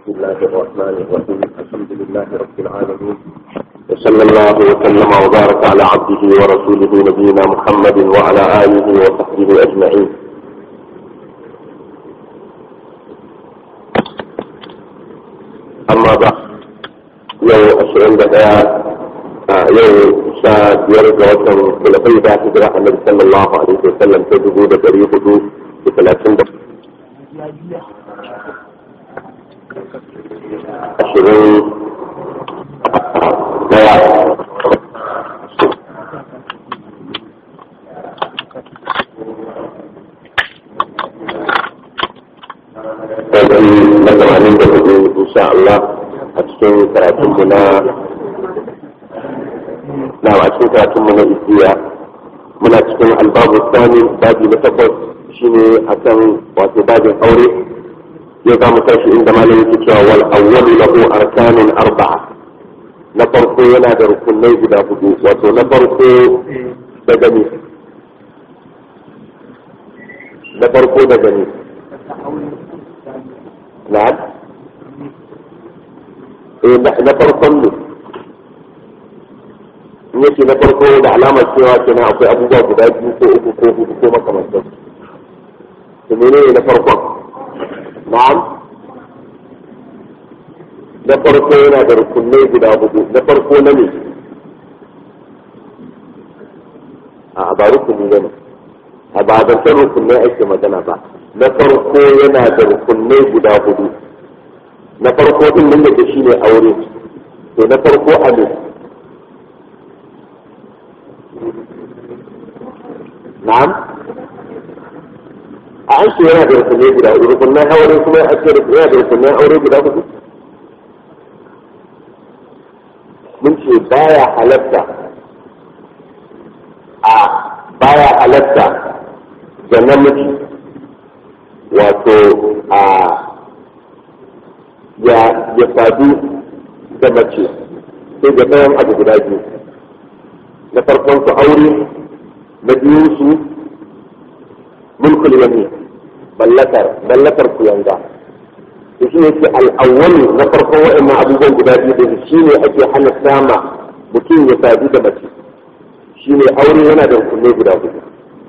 الله الرحمن الرحيم الحمد لله رب العالمين وصلى الله وسلم وبارك على عبده ورسوله نبينا محمد وعلى آله وصحبه أجمعين أما بعد يوم أشعر بها يوم sha biyar ga watan bulafai da hijira annabi sallallahu alaihi wa sallam ta dubu da dari hudu da talatin da ashirin daya ɗari na tamanin da hudu insha Allah a cikin karatunmu na na a cikin karatunmu na isiya muna cikin albabu sani babi na takwas shine akan wato babin aure yau za mu tashi inda malamin ke cewa wal awwalu lahu arkanun arba'a na farko yana da rukunai guda hudu wato na farko daga ne na farko daga ne na na farkon ne in yake na farko da alamar cewa kenan akwai abubuwa guda biyu ko uku ko hudu ko makamantar to menene na farkon na'am na farko yana da rukunai guda hudu na farko na ne a ba rukuni ne a ba zancen rukunai ake magana ba na farko yana da rukunai guda hudu na farko din nan da shi ne aure to na farko a ne na'am a an ce yana da rukunai guda hudu rukunan aure kuma a ce yana da rukunan aure guda hudu mun ce baya halatta a baya halatta da namiji wato a ya ya sadu da mace sai da ɗayan abu guda biyu na farkon su aure na biyu su mulkul yamin mallakar mallakar kuyanga to shi ne al'awwalu na farkon wa'annan abubuwan guda biyu da shi ne ake hana sama mutum ya sadu da mace shi ne aure yana da kunne guda hudu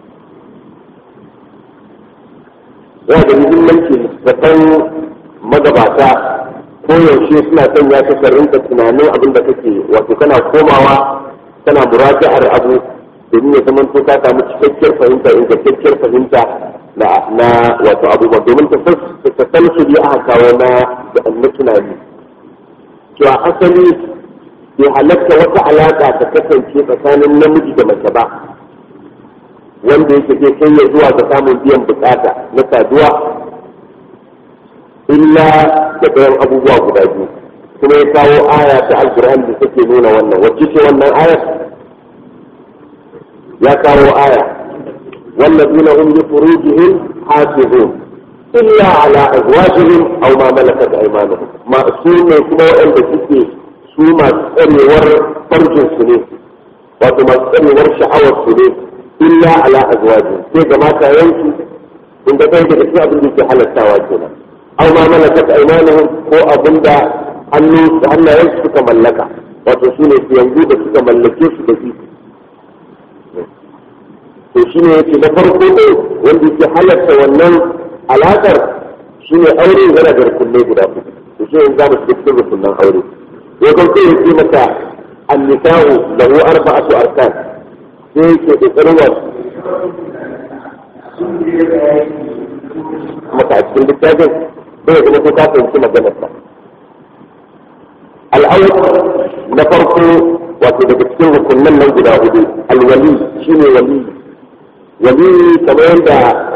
yana da muhimmanci zaton magabata ko yaushe suna son ya ka rinka tunanin abin da kake wato kana komawa kana muraja'ar abu domin ya zama to ka samu cikakkiyar fahimta ingantacciyar fahimta na na wato abubuwa domin ta tasalsuli aka kawo na na tunani cewa asali bai halatta wata alaƙa ta kasance tsakanin namiji da mace ba wanda yake zai kai ya zuwa ga samun biyan bukata na saduwa illa da ɗayan abubuwa guda biyu kuma ya kawo aya ta alkur'ani da take nuna wannan wacce ce wannan ayar ya kawo aya والذين هم لفروجهم حافظون إلا على أزواجهم أو ما ملكت أيمانهم ما سوما كما وأن بسيكي سوما تسألور فرج سنين وما تسألور شعوة سنين إلا على أزواجهم في جماعة ينسي إن دفعت الإسلام بالذي في حالة تواجهنا أو ما ملكت أيمانهم هو أظن أنه أن ينسي كملكة وتسوني في ينجود كملكيش بسيكي to shi ne yake na farko ne wanda ke halarta wannan alaƙar shi ne aure yana da rukunai guda uku to shi ne za mu shiga cikin rukunan aure ya kan kai yake maka annisa'u lahu arba'atu arkan sai yake kokarin wasu maka a cikin littafin bai kuma ko ka fahimci maganar sa al'awar na farko wato daga cikin rukunan nan guda hudu alwali shine wali wani kamar yadda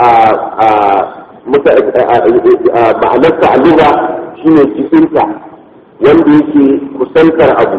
ma'anarsa a lura shi ne jikinta wanda yake kusantar abu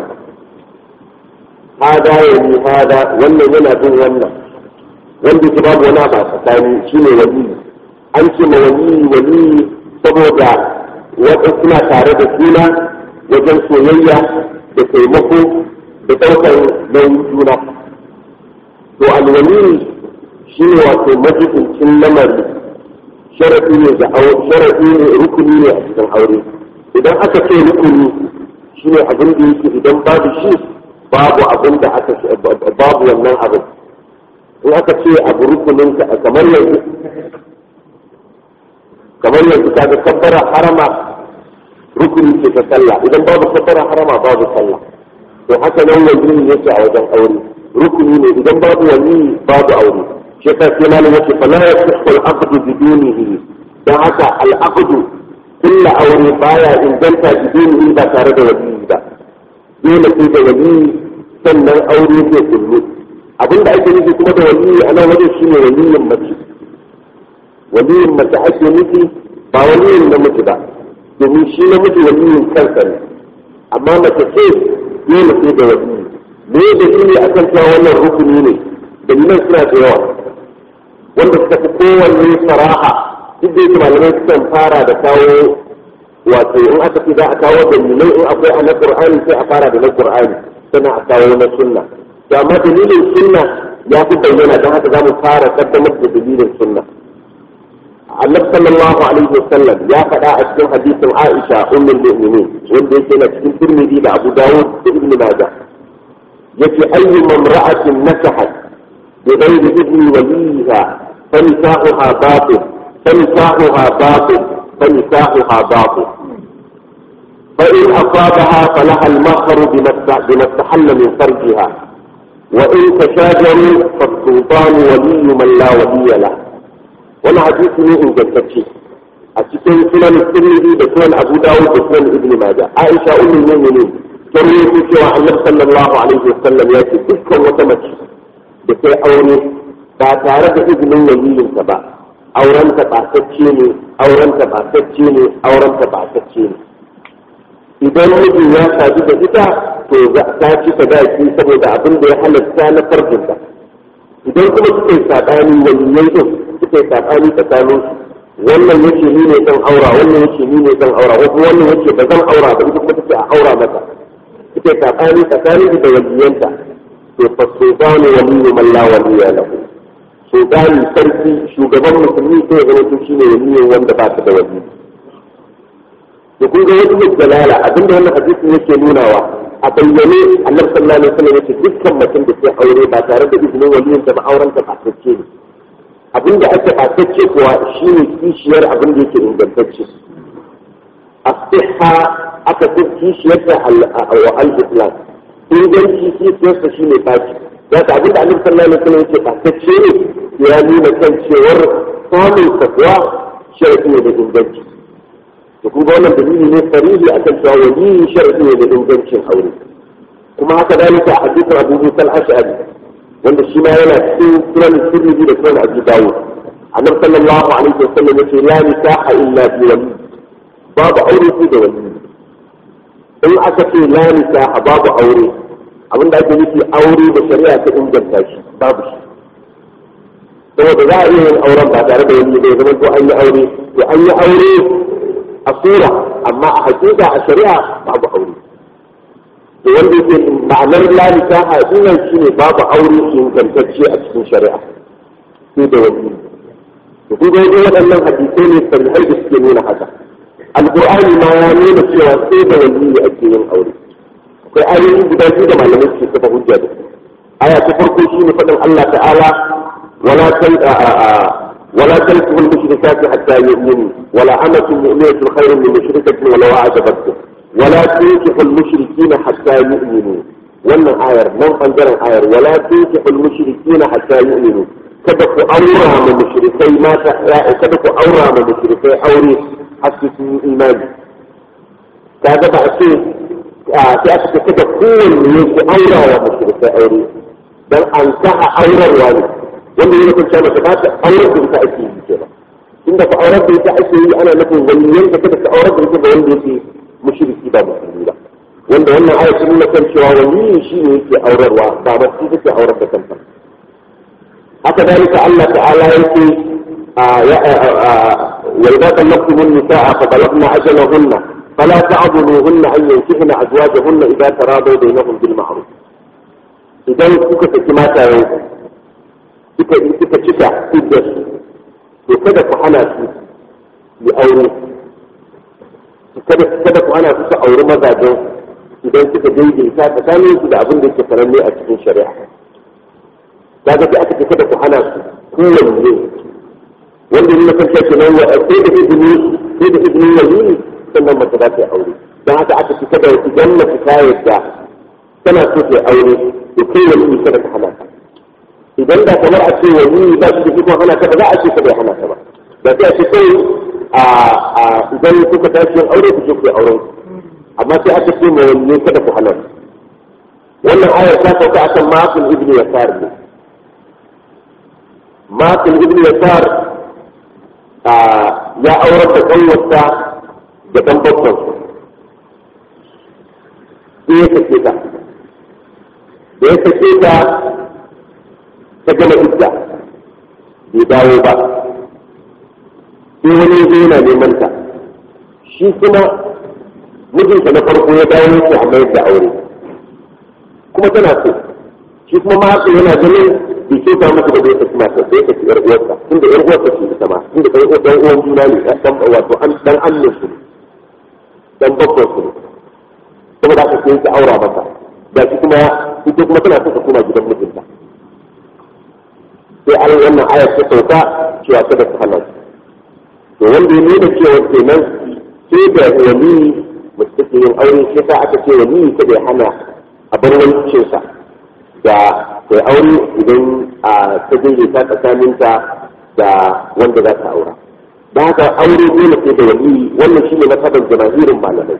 hada ya yi hada wannan yana bin wannan wanda yake babu wani ba tsakani shi ne wani an ce ma wani wani saboda wata suna tare da suna wajen soyayya da taimako da ɗaukar nauyin juna to alwali shi ne wato majibincin lamari sharafi ne da sharafi ne rukuni ne a cikin aure idan aka ce rukuni shine abin da yake idan babu shi babu abin da aka babu wannan abin in aka ce abu rukunin kamar yanzu kamar yanzu ka ga kabbara harama rukuni ce ta sallah idan babu kabbara harama babu sallah to haka nan wali yake a wajen aure rukuni ne idan babu wali babu aure shi yasa sai malam yake fala yasihu al-aqdu bidunihi dan haka al-aqdu kulla aure baya inganta bidunihi ba tare da wali ba dole sai da wali sannan aure zai kullu abinda ake nufi kuma da wali a nan wajen shine waliyin mace waliyin mace ake nufi ba waliyin namiji ba domin shi namiji waliyin kansa ne amma mace ce dole sai da waliyi me da shi ne akan cewa wannan rukuni ne dalilan suna da yawa wanda suka fi kowanne faraha duk da yake malamai sukan fara da kawo wato in aka ce za a kawo dalilai in akwai a na qur'ani sai a fara da na qur'ani sannan a kawo na sunna to amma dalilin sunna ya fi bayyana don haka za mu fara kaddamar da dalilin sunna annabi sallallahu alaihi wasallam ya faɗa a cikin hadisin Aisha ummul mu'minin wanda yake na cikin Tirmidhi da Abu Dawud da Ibn Majah yace ayyu mamra'atin nakahat bi ghairi idni waliha fanikahuha batil fanikahuha batil fanikahuha batil فإن أصابها فلها المهر بما استحل من فرجها وإن تشاجروا فالسلطان ولي من لا ولي له wani hadisi ne ingantacce a cikin sunan tirmidhi da sunan abu dawud da sunan ibn majah aisha ummul mu'minin ta rawaito cewa annabi sallallahu alaihi wasallam ya ce dukkan wata mace da kai aure ba tare da izinin waliyinta ba auren ta batacce ne auren ta batacce ne auren ta batacce ne idan mijin ya sadu da ita to ta ci ta daki saboda abin da ya halatta na farjinta idan kuma suka yi saɓani waliyai din suka yi saɓani tsakanin wannan yake ni ne zan aura wannan yake ni ne zan aura wasu wannan yake ba zan aura ba ita kuma take a aura mata suka yi saɓani tsakanin da waliyanta to fa sultanu waliyyu man la waliya lahu sultani sarki shugaban musulmi sai ya zama to shine waliyin wanda ba ta da wali to kun ga wata jalala abinda wannan hadisin yake nunawa a bayyane annabi sallallahu alaihi wasallam yace dukkan mutum da ke aure ba tare da izinin waliyin ta ba auren ta fatacce ne abin da ake fatacce kuwa shine kishiyar abin da yake ingantacce asiha aka fi kishiyar da wa al-islam inganci kishiyar sa shine baki ya ta abin da annabi sallallahu alaihi wasallam yace fatacce ne ya nuna kan cewar samun takwa sharadi ne da inganci to kun ga wannan dalili ne sarihi akan cewa wali sharadi ne da ingancin aure kuma haka dalika a hadisin Abu Musa al-Ash'ari wanda shi ma yana cikin sunan Tirmidhi da sunan Abi Dawud annabi sallallahu alaihi wasallam yace la nikaha illa bi wali babu aure sai da wali in aka ce la nikaha babu aure abinda ake nufi aure da shari'a ta inganta shi babu shi saboda za a iya yin auren ba tare da wani da ya zama to an yi aure to an yi aure a sura amma a hakika a shari'a babu aure to wanda yake ma'anar lalita a sunan shi ne babu aure ingantacce a cikin shari'a sai da wani to kun ga waɗannan hadisai ne sarihai da suke nuna haka alqur'ani ma ya nuna cewa sai da wani ne ake yin aure akwai ayoyi guda biyu da malamai suke kafa hujja da su aya ta farko shine faɗin Allah ta'ala wala tan ولا تنكحوا المشركات حتى يؤمنوا ولا أمة مؤمنة خير من مشركة ولو أعجبتكم ولا تنكحوا المشركين حتى يؤمنوا wannan ayar nan bangaren ayar wala tunkihul mushrikin hatta yu'minu kada ku aura ma mushrikai mata kada ku aura ma mushrikai aure har su yi imani kaga ba a ce sai aka ce kada kowanne ne ku aura wa mushrikai aure dan an kaha aurarwa ne wanda yana kun cewa ba ta aurar da ita ake yi kenan inda ka aurar da ita ake yi ana nufin wani yanka kada ka aurar da ita ga wanda yake mushriki ba musulmi ba wanda wannan aya sun nuna kan cewa wani shi ne yake aurarwa ba mace take aurar da kanta haka dalika Allah ta'ala yake wa idza talaqtum an-nisaa fa balagna ajalahunna fala ta'dhuluhunna an yankihna azwajahunna idza taradaw bainahum bil ma'ruf idan kuka saki matayen suka suka cika hujjar su to kada ku hana su yi aure kada kada ku ana su su auri mazajen idan suka daidaita tsakanin su da abin da yake sananne a cikin shari'a kaga sai aka ce kada ku hana su kowanne wanda ne kan ce nan wa sai da izini sai da izinin wali sannan mace za ta yi aure don haka aka ce kada idan mace ta yadda tana so ta aure to kai wali kada ka hana ta idan da kamar a ce wani ba shi da ikon hana ta ba za a ce kada ya hana ta ba da sai a ce kai a idan kuka tashi yin aure ku je ku yi auren amma sai aka ce mai wani kada ku hana wannan ayar ta sauka akan makul ibnu yasar ne makul ibnu yasar ya aurar da kanwarsa da dan babban sai ya sake ta da ya sake ta ta gama idda bai dawo ba sai wani zai yana neman ta shi kuma mijinta na farko ya dawo yake a mayar da aure kuma tana so shi kuma ma haka yana ganin bai ce ta masa da zai tafi mata sai tafi yar uwarsa tunda yar uwarsa ce ita ma tunda ɗan uwan ɗan uwan juna ne dan wato an dan Allah su ne dan babban su ne saboda haka sai ta aura masa da shi kuma ita kuma tana so ta koma gidan mijinta sai an wannan ayar ta sauka cewa kada su hana to wanda ya nuna cewa kenan sai da wali mace take yin aure sai ta aka ce wali kada ya hana a bar wancinsa da kai aure idan a ta daidaita tsakaninta da wanda za ta aura da haka aure dole sai da wali wannan shine masabar jama'irin malamai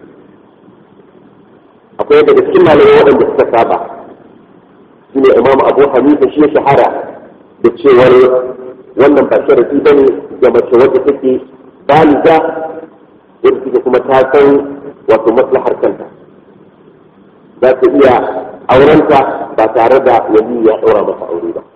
akwai daga cikin malamai waɗanda suka saba shine imam abu hanifa shi ya shahara da cewar wannan ba sharafi bane ga mace wadda take baliga wadda take kuma ta san wato maslahar kanta za ta iya aurenta ba tare da wani ya ɗaura masa aure ba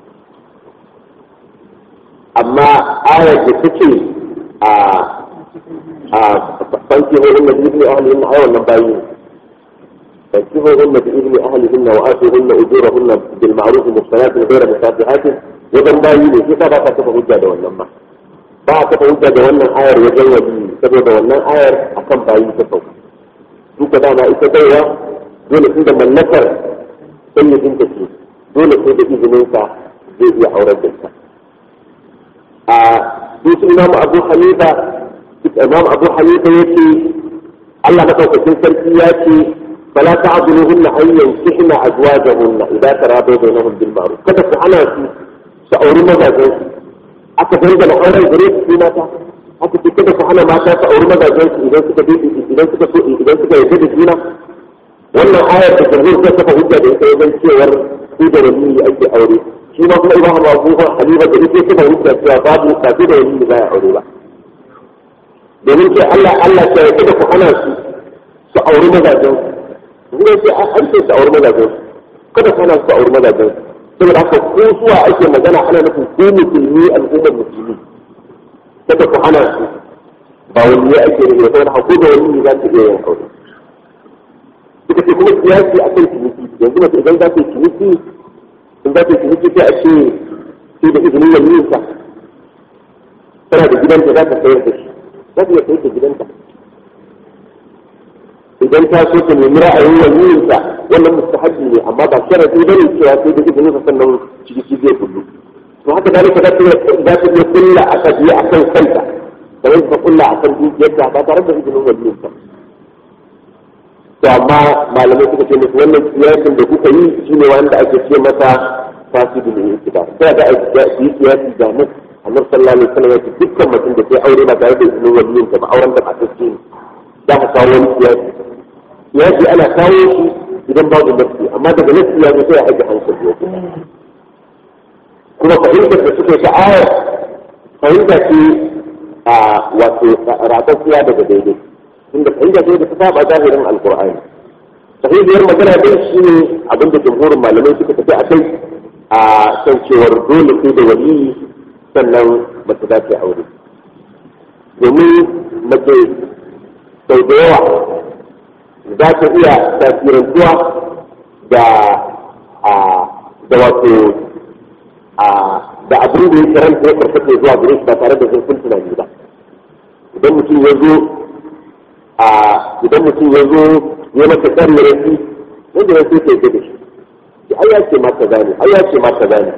amma ayar da take a a fanki horin da ibni ahlihim a wannan bayi fanki horin da ibni ahlihim wa atuhun ujurahun bil ma'ruf muhsanatin ghayra musafihatin wajen bayi ne sai ba ka taɓa hujja da wannan ba ba a taɓa hujja da wannan ayar wajen wali saboda wannan ayar akan bayi ta sauka su ka dama ita baiwa dole sai da mallakar sayyidin ta ce dole sai da izinin sa zai iya aurar da ita a su imam abu hanifa imam abu hanifa yace Allah madaukakin sarki ya ce فلا تعذلوهن أن ينكحن أزواجهن إذا تراضوا بينهم بالمعروف كذا أنا su auri mazajen su aka dangana auren gare su su mata aka ce kada su hana mata su auri mazajen su idan suka idan suka so idan suka yarda da juna wannan ayar da jami'in ta kafa hujja da ita wajen cewar su da wani ake aure shi ma kuma ibrahim abubuwa halima da ita kafa hujja cewa babu ba su da wani za a aure ba domin ce Allah Allah ce ya kada ku hana su su auri mazajen su ne ce an ce su auri mazajen su kada ku hana su su auri mazajen su saboda haka ko zuwa ake magana ana nufin ko musulmi al'ummar musulmi kada ku hana su ba wani ya ake nufi saboda haka ko da wani za su iya yin aure suka ce kuma siyasi a kan ciniki yanzu mace idan za ta yi ciniki in za ta yi ciniki sai a ce sai da izinin waliyinsa tana da gidanta za ta sayar da shi za ta iya sayar da gidanta idan ta so ta nemi ra'ayin waliyinsa wannan mustahabi ne amma ba sharadi bane cewa sai da izinin sa sannan ciki zai kullu to haka dalika za ta iya za ta iya kulla a kaji a kan kanta da wani ta kulla a kan dukiyarta ba tare da izinin waliyinsa to amma malamai suka ce musu wannan siyasin da kuka yi shine wanda ake ce masa fasidul iktidar sai da yi siyasi da mu annabi sallallahu alaihi wasallam ya ce dukkan mutum da sai aure ba tare da izinin waliyinsa ba auren da ba ta ce za ka kawo wani siyasi yaji ana kawo shi idan babu nafsi amma daga nafsi ya zo sai a aje hankali ya kuma fahimtar da suke ta ayar fahimta ce a wato ratasiya daga daidai inda fahimta ce da ta saba zahirin alkur'ani sahihiyar magana dai shi ne abinda jumhurin malamai suka tafi a kai a kan cewar dole sai da waliyi sannan mace za ta aure domin mace sau da yawa za ta iya tasirantuwa da da wato da abin da ya karanta ya karkata zuwa gare shi ba tare da zurfin tunani ba idan mutum ya zo a idan mutum ya zo ya maka tsari rafi wanda ya sai ke da shi ai ya ce maka gane ai ya ce maka gane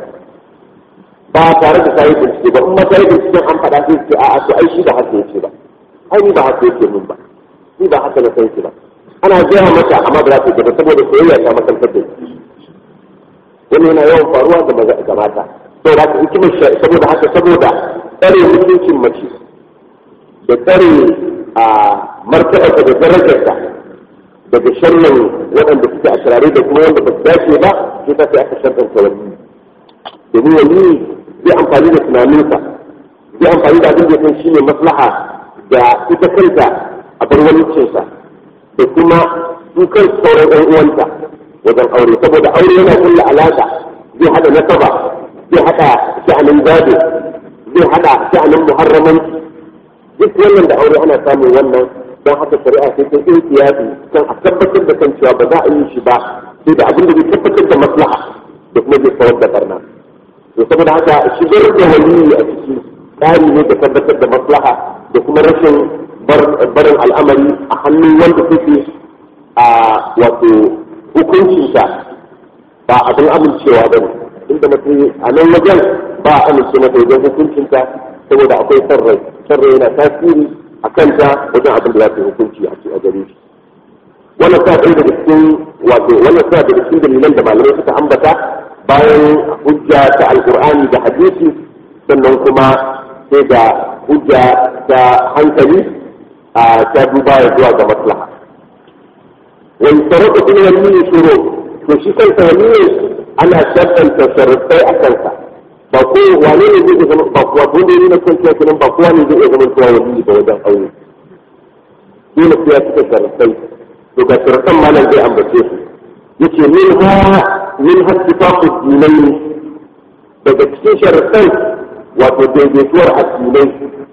ba tare da sai bincike ba in maka binciken an faɗa sai ce a'a to ai shi ba haka yake ba ai ni ba haka yake min ba ni ba haka na san shi ba ana gaya mata amma ba za ta gaba saboda soyayya ta makantar da shi wani yana yawan faruwa da maza ga mata saboda haka hikimar saboda haka saboda tsare mutuncin mace da tsare a martabarta da darajarta daga sharrin waɗanda suke a turare da kuma wanda ba su dace ba sai ta sai aka sharɗanta wani domin wani zai amfani da tunaninsa zai amfani da abin da ya shi ne maslaha da ita kanta a bar walicinsa da kuma dukan sauran ɗan uwanta wajen aure saboda aure yana kulla alaƙa zai haɗa nasaba zai haɗa sha'anin gado zai haɗa sha'anin muharramanci duk wannan da aure ana samun wannan don haka shari'a sai ta yi kiyasi kan a tabbatar da kan cewa ba za a yi shi ba sai da abin da zai tabbatar da maslaha da kuma zai kawar da barna to saboda haka shigar da waliyi a ciki tsari ne da tabbatar da maslaha da kuma rashin barin al'amari a hannun wanda suke a wato hukuncinsa ba abin amincewa ba ne inda mutum a nan wajen ba a amince mata wajen hukuncinta saboda akwai son rai son rai yana tasiri a kanta wajen abin da za ta yi hukunci a a gare shi wannan sa ɗaya daga cikin wato wannan sa daga cikin dalilan da malamai suka ambata bayan hujja ta alkur'ani da hadisi sannan kuma sai da hujja ta hankali a ta duba ya zuwa ga maslaha wani sarrafa kuma wani shiro to shi kansa wani ana shaddanta sharuɗai a kansa ba ko wane ne zai zama ba kuwa ko da yana kan cewa kenan ba kowa ne zai iya zama cewa wani ba wajen aure dole sai ya cika sharuɗai to ga sharuɗan malam zai ambace su yace min ha min hasifaqu dinai daga cikin sharuɗan wato daidaituwar addinai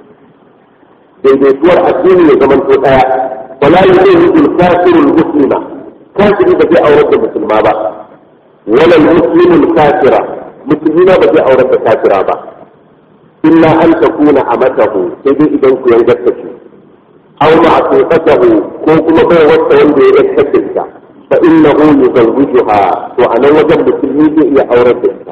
daidaituwar addini ya zama to daya wala yuzidu al-kafirul muslima kafiri ba zai aurar da musulma ba wala al-muslimul kafira musulmina ba zai aurar da kafira ba illa an takuna amatahu sai dai idan ku yan gaskace aw ma'tuqatahu ko kuma bai wata wanda ya gaskace ta fa innahu yuzawwijuha to anan wajen musulmi zai iya aurar da ita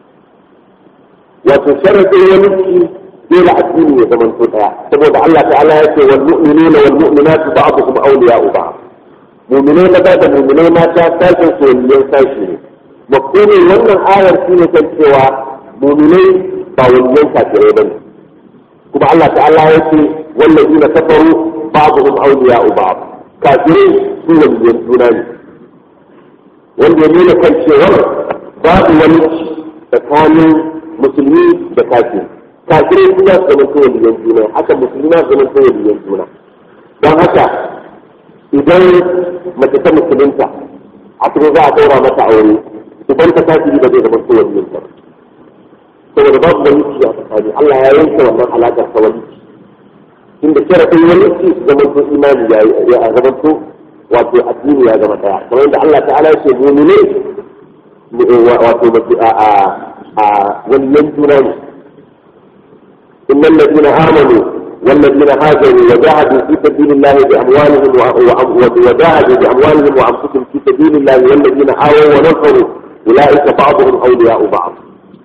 wato sharadin wani dole addini ya zama to daya saboda Allah ta'ala ya ce wal mu'minuna wal mu'minatu ba'duhum awliya'u ba'd mu'minai maza da mu'minai mata sashen soyayyen sashi ne mafhumin wannan ayar shi ne kan cewa mu'minai ba waliyan kafirai bane kuma Allah ta'ala ya ce wallazina kafaru ba'duhum awliya'u ba'd kafirai su waliyan juna ne wanda ya nuna kan cewa babu wani tsakanin musulmi da kafiri kafirai su za su zama ta waliyan juna haka musulmi na zama ta waliyan juna don haka idan mace ta musulunta a cikin za a daura mata aure idan ta kafiri ba zai zama ta waliyan ta saboda babu wani ci a tsakani Allah ya yanke wannan alaƙar ta wani inda sharafin wani ci su zama to imani ya zama to wato addini ya zama daya kamar yadda Allah ta'ala ya ce mu'mine wato a a waliyan juna ne إن الذين آمنوا والذين هاجروا وجاهدوا في سبيل الله بأموالهم وجاهدوا بأموالهم وأنفسهم في سبيل الله والذين آووا ونصروا أولئك بعضهم أولياء بعض.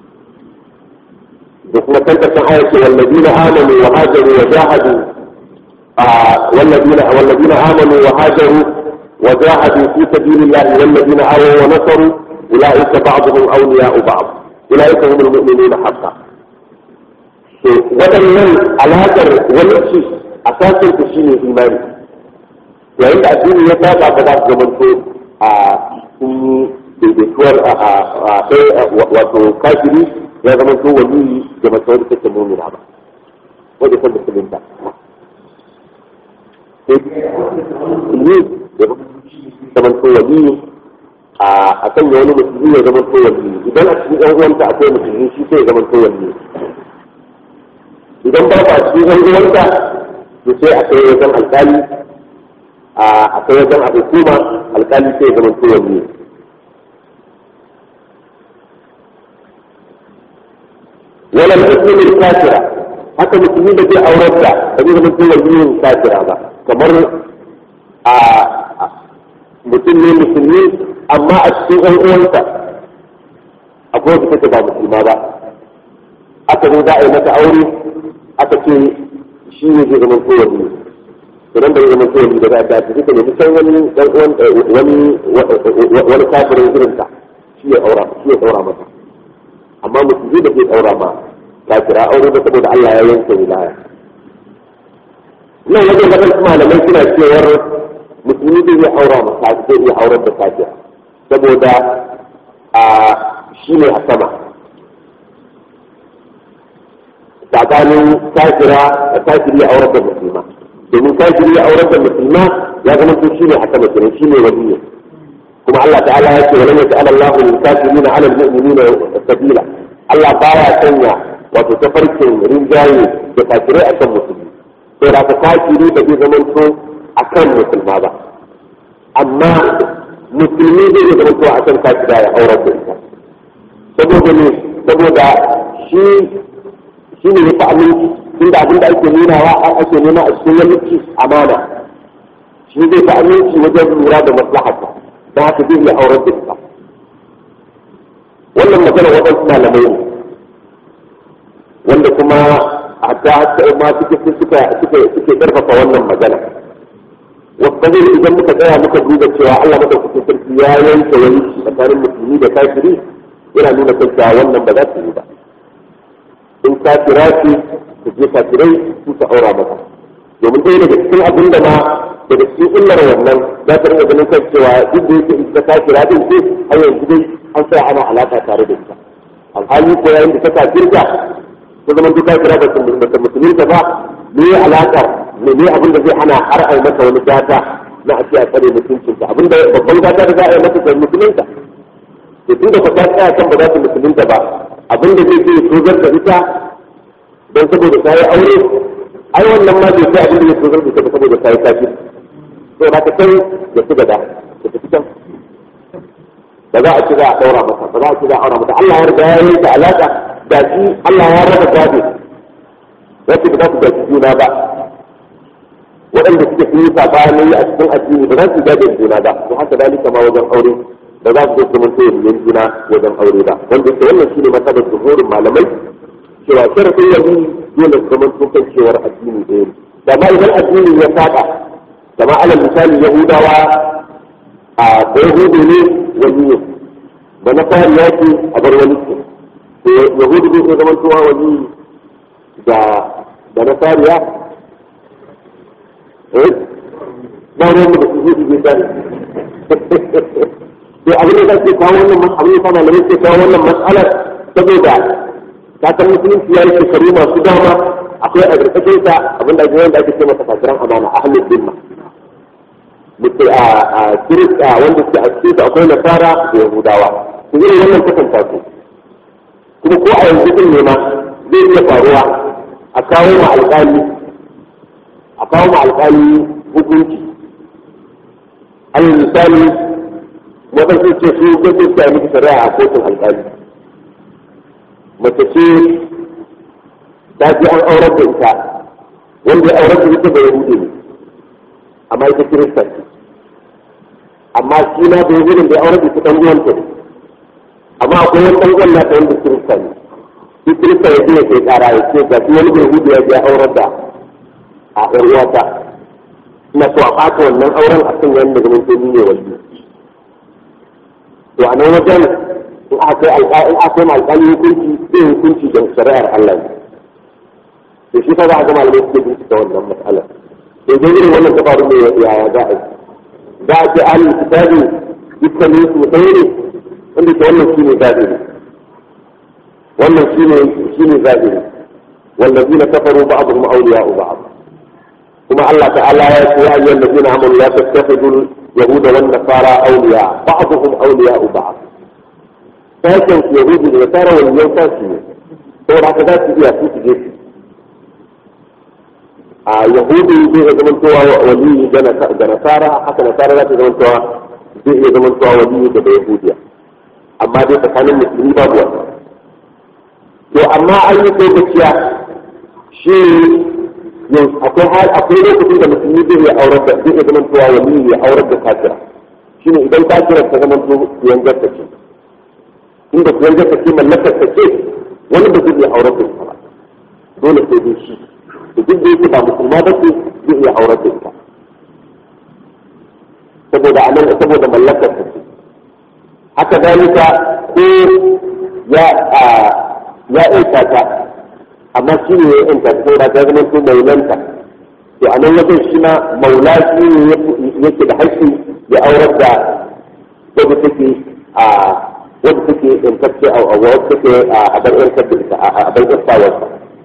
وكما كانت آية والذين آمنوا وهاجروا وجاهدوا آه والذين والذين آمنوا وهاجروا وجاهدوا في سبيل الله والذين آووا ونصروا أولئك بعضهم أولياء بعض. أولئك هم المؤمنون حقا. to waɗannan alaƙar wani a sasin ku shine imani yayin da addini ya saba ba za su zamanto a sun daidaituwar a ɗaya wato kafiri ya zamanto wani da mace wadda take mumina ba wadda ta musulunta ne da zamanto wani a sanya wani musulmi ya zamanto wani idan a cikin ɗan uwanta akwai musulmi shi sai ya zamanto wani idan ba ba cikin yan uwanka to sai a kai wajen alkali a kai wajen a hukuma alkali sai ya zama tuwon ne wala muslimin kafira haka musulmi da zai aurar da ba zai zama tuwon ne kafira ba kamar a mutum ne musulmi amma a cikin ɗan uwansa akwai wata take ba musulma ba aka zo za a yi mata aure aka ce shi ne zai zama kowanne idan bai zama kowanne da za ta tafi ka nemi san wani ɗan uwan wani wani kafirin irinta shi ya aura shi ya aura mata amma musulmi da ke aura ma kafira aure da saboda Allah ya yanke wilaya nan wajen gaban malamai suna cewar musulmi zai iya aura ma zai iya aurar da kafira saboda a shi ne a sama tsakanin kafira da kafiri ya aurar da musulma domin kafiri ya aurar da musulma ya zama to shi ne a sama kenan shi ne waliyi kuma Allah ta'ala ya ce wa lam yaj'al Allahu lil kafirina 'ala al-mu'minina sabila Allah baya sanya wato tafarkin rinjaye da kafirai akan musulmi to da ka kafiri ba zai zama to akan musulma ba amma musulmi zai iya zama to akan kafira ya aurar da ita saboda ne saboda shi shi ne yafi aminci inda abin da ake nunawa ake nuna a cikin yanki amana shi zai fi aminci wajen lura da maslahata don haka zai iya aurar da ita wannan magana waɗansu malamai ne wanda kuma hatta hatta ma suke suka suke suke karfafa wannan magana wasu zai idan muka tsaya muka duba cewa Allah madaukakin sarki ya yanke wani tsakanin musulmi da kafiri yana nuna kan cewa wannan ba za su yi ba in kafira ce su je kafirai su ta aura mata domin ɗaya daga cikin abin da ma daga cikin illar wannan za ta rinka ganin kan cewa duk da yake ita kafira din ce har yanzu dai an sa ana alaka tare da ita alhali ko yayin da ta kafirta ta zama duk kafira ba ta musulunta ba me ya alaka me ne abin da zai hana har a yi mata wani gata na a ce a tsare mutuncinta abin da babban gata da za a yi mata da musulunta to tun da ta tsaya kan ba za ta musulunta ba abin da zai iya tozar da ita don saboda ta yi aure ai wannan ma bai sai abin da zai tozar da ita saboda ta yi kafi to ba ta kai da su gada ta tafi can ba za a ci za a daura masa ba za a ci za a aura masa Allah ya riga ya yi ta alaka da shi Allah ya raba gado wacce ba za su gaji juna ba waɗanda suke fi yi sabani a cikin addini ba za su gaji juna ba to haka dalika ma wajen aure da za su zo kuma sai yin juna wajen aure ba wanda ke wannan shine masabar jumhurin malamai cewa sharafin yabi dole su zama tukan cewar addini ɗaya ne da ma idan addini ya saba kama alal misali yahudawa a da yahudu ne wani ne da na fari ya ce a bar wani ce to yahudu zai zama tuwa wani da da na fariya eh ba wani da su zuci bai sani to abin da ke kawo wannan abin da fama lamai ke kawo wannan matsalar saboda ta san musulunci ya yi shekaru masu dama akwai a ƙarƙashin sa abin da ake da ake ce masa fasiran amana ahlul dhimma mutu a a kirista wanda suke a cikin akwai nasara da yahudawa su irin wannan kasanta su kuma ko a yanzu din ne ma zai iya faruwa a kawo ma alƙali a kawo ma alƙali hukunci alal misali waɗansu ce su gaske su yi miki shari'a a kotun alƙali mace ce ta ji an aurar da ita wanda ya aurar da ita da yahudi ne amma ita kirista ce amma shi na da yahudin da ya aurar da ita ɗan uwanta ne amma akwai wani ɗan uwan nata wanda kirista ne shi kirista ya je ya kai ƙara ya ce ga shi wani da yahudi ya je ya aurar da a ƴar uwata ina so a ɓata wannan auren a kan yadda zaman to ne wani to a nan wajen in aka kai alƙali in aka kai alƙali hukunci zai hukunci da shari'ar Allah ne to shi fa za a ga malamai suke bincika wannan matsalar to idan irin wannan ta faru ne yaya za a yi za a ce ahlul kitabi dukkanin su ɗaya ne wanda ke wannan shine zahiri wannan shine shine zahiri والذين كفروا بعضهم أولياء بعض ثم الله تعالى يا أيها الذين آمنوا لا تتخذوا اليهود والنصارى أولياء بعضهم أولياء بعض فهكذا اليهود والنصارى واليوم تاسية هو هكذا تجي أسوس جيسي يهودي زي زمن توا ولي جنسارة حتى نصارى لا زمن توا زي زمن توا ولي جدا يهودية أما دي تكان المسلمين بابوا to amma an yi lokaciya shi yau akwai hal akwai lokacin da musulmi zai iya aurar da zai iya zaman tuwa wani ya aurar da kafira shine idan kafira ta zaman to yan gaska ce inda yan gaska ce mallakar ta ce wani ba zai iya aurar da ita ba dole sai dai shi da duk da yake ba musulma ba ce zai iya aurar da ita saboda anan saboda mallakar ta ce haka dalika ko ya ya aika ta amma shi ne ya yanta ta saboda ta zama to maulanta to a nan wajen shi ma maula shi ne yake da haƙƙi ya aurar da wadda take a wadda take yantacce a wadda take a bar yantar da ita a bar yantawarsa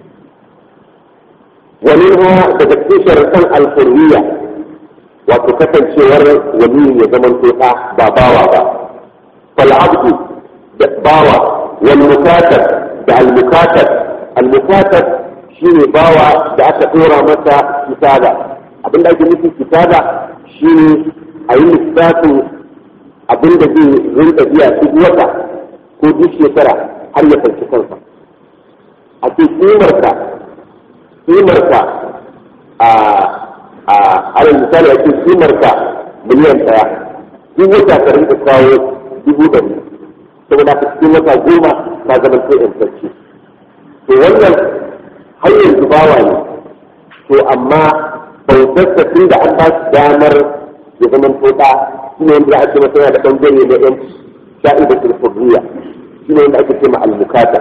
wani ma daga cikin sharaɗin alfurriya wato kasancewar wani ya zama to ɗa ba bawa ba fal'abdu da bawa wal mukatab da al mukatab al-mukatab shine bawa da aka dora masa kitaba abinda ake nufi kitaba shine a yi lissafin abinda zai rinka biya duk wata ko duk shekara har ya fanci kansa a ce kimarka kimarka a a alal misali a ce kimarka miliyan ɗaya duk wata ka rinka kawo dubu ɗari saboda ka cikin wata goma ka zama sai yantacce to wannan har yanzu bawa ne to amma bautarsa tun da an ba shi damar ya zama tota shi ne wanda ake masa yana da ɓangare na yanci sha'ida tilfurriya shi ne wanda ake ce ma almukata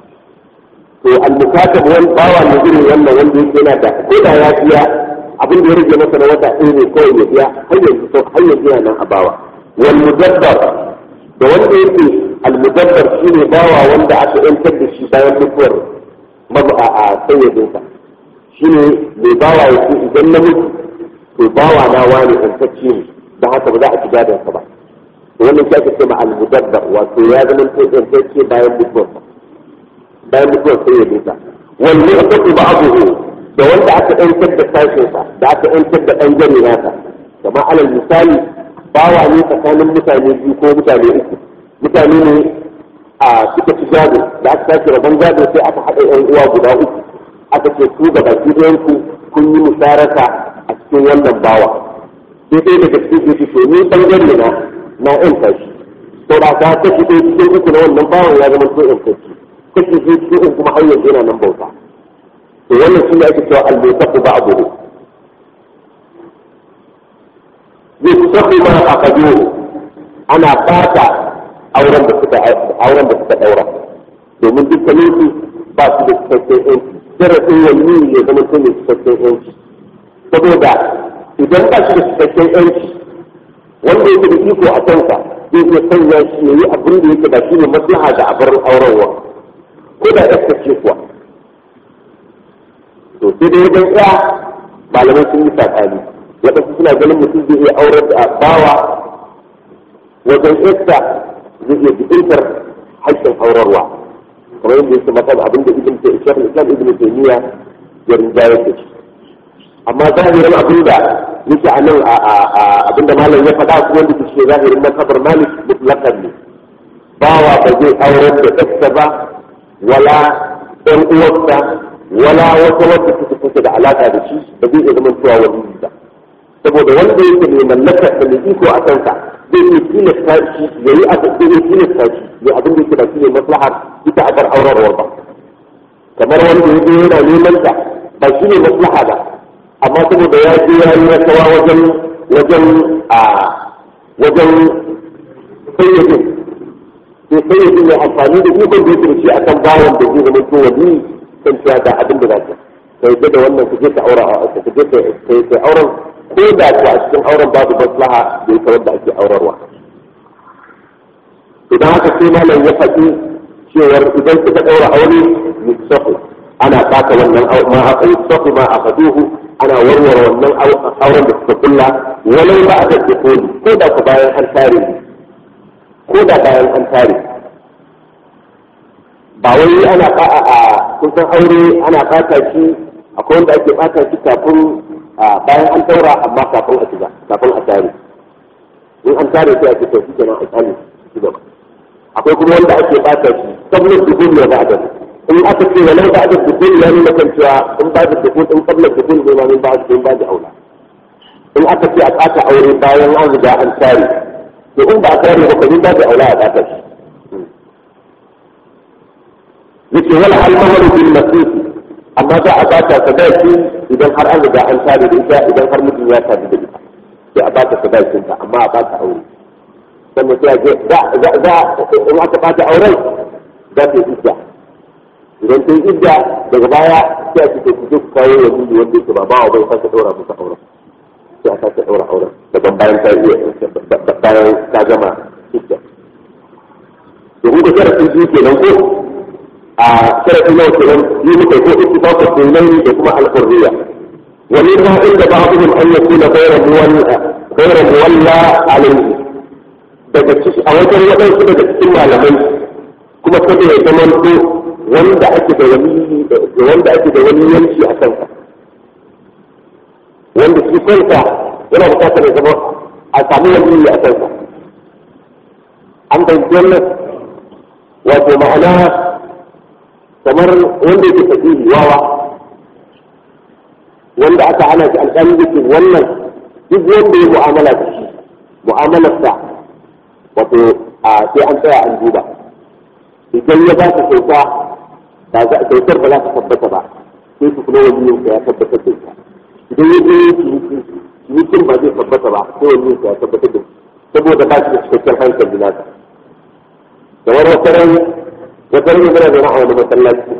to almukata wani bawa ne irin wannan wanda yake yana da ko da ya biya abin da ya rage masa na wata ɗaya ne kawai ya biya har yanzu har yanzu yana nan a bawa wal mudabbar da wanda yake almudabbar shi ne bawa wanda aka yantar da shi bayan mutuwar mabu'a a sayyadinsa shi ne mai bawa ya ce idan na mutu to bawa na wani yantacce ne don haka ba za a ci gadonsa ba to wannan shi ake ce ma almudabbar wato ya zama to yantacce bayan mutuwarsa bayan mutuwar sayyadinsa wanda ya tafi ba abu da wanda aka yantar da sashensa da aka yantar da ɓangare nasa kama alal misali bawa ne tsakanin mutane biyu ko mutane uku mutane ne a suka ci gado da aka tashi rabon gado sai aka haɗa yan uwa guda uku aka ce ku ga baki ɗayanku kun yi musharaka a cikin wannan bawa sai dai daga cikin yake to ni bangare na na yan tashi to da ka kashi ɗaya cikin uku na wannan bawan ya zama ko yan tashi kashi biyu cikin uku kuma har yanzu yana nan bauta to wannan shi ne ake cewa al-mutaqu ba'dahu yusafu ma aqaduhu ana fata auren da suka auren da suka daura domin dukkanin su ba su da cikakken yanci darasin wani ne zama su ne cikakken yanci saboda idan ba shi da cikakken yanci wanda yake da iko a kansa zai iya sanya shi ya yi abin da yake ba shi ne maslaha da abar aurenwa ko da ya ce kuwa to sai dai wajen iya malamai sun yi sakani waɗansu suna ganin mutum zai iya aurar da bawa wajen yadda zai iya jikintar haƙƙin aurarwa kamar yadda yake masa abin da ibn ta ishaq islam ibn taymiya ya rinjayar da shi amma zahirin abin da yake a nan abin da malam ya faɗa kuma wanda ke zahirin masabar malik mutlaqan ne bawa ba zai aurar da ɗansa ba wala ɗan uwarsa wala wata wata suka kusa da alaƙa da shi ba zai iya zama cewa wani ba saboda wanda yake mai mallakar da mai iko a kansa zai iya tilasta shi ya yi abin da zai tilasta shi ya abin da yake ba shi ne maslahar ita a bar aurarwa ba kamar wanda ya zo yana neman ta ba shi ne maslaha ba amma saboda ya je ya yi rasawa wajen wajen a wajen sayyadin sai sayyadin ya amfani da ikon da yake da shi akan bawan da zai zama to wani kan cewa ga abin da za ka kai da wannan ka je ka aura ka je ka kai auren ko da ko a cikin auren babu maslaha da ya kawar da ake aurarwa idan haka sai malam ya faɗi cewar idan suka ɗaura aure yusafu ana ɓata wannan ma aka yusafu ma aka duhu ana warware wannan auren da suka kulla walau ba a da koli ko da ku bayan an tare ko da bayan an tare ba wai ana a kun san aure ana ɓata shi akwai wanda ake ɓata shi kafin bayan an daura amma kafin a shiga kafin a tare in an tare sai a ce tafi kenan a tsali shi gaba akwai kuma wanda ake bata shi saboda dubun ya ba da in aka ce walau ba da dukul ya nuna kan cewa in ba da dukul in kabla dukul bai ma min ba da ba da aula in aka ce a ɓata aure bayan an riga an tare to in ba a tare ba kamin ba da aula a ɓata shi yake wala al'amaru bil masisi amma za a bata sadaki idan har an riga an tare da ita idan har mutum ya sadu da ita sai a bata sadakin ta amma a bata aure sannan sai a je za za in aka bata auren za ta yi idda idan ta yi idda daga baya sai a cike ku duk kawo wani da wanda yake ba ba wa bai sake daura musu auren sai a sake daura auren daga bayan ta iya bayan ta gama idda domin da sharafin biyu kenan ko a sharafi nawa kenan yi muka ko ittifaqu sunnani da kuma al-hurriya wa minha inda ba'dhum an yakuna ghayra muwalla ghayra muwalla alayhi daga cikin a wajen wadansu daga cikin malamai kuma kada ya zama to wanda ake da wani wanda ake da wani yanci a kansa wanda shi kansa yana bukatar ya zama a samu wani a kansa an fahimci wannan wato ma'ana kamar wanda yake fasihi wawa wanda aka hana shi alƙalin yake wannan duk wanda ya mu'amala da shi mu'amalarsa wato a sai an tsaya an duba idan ya ba ka kyauta ba za a kyautar ba za ta tabbata ba sai su kuma wani yin ya tabbatar da ita idan ya je ciniki cinikin ba zai tabbata ba sai wani yin ya tabbatar da saboda ba shi da cikakken hankali nasa da wani wasaran wata ne muna zaune a wani masallaci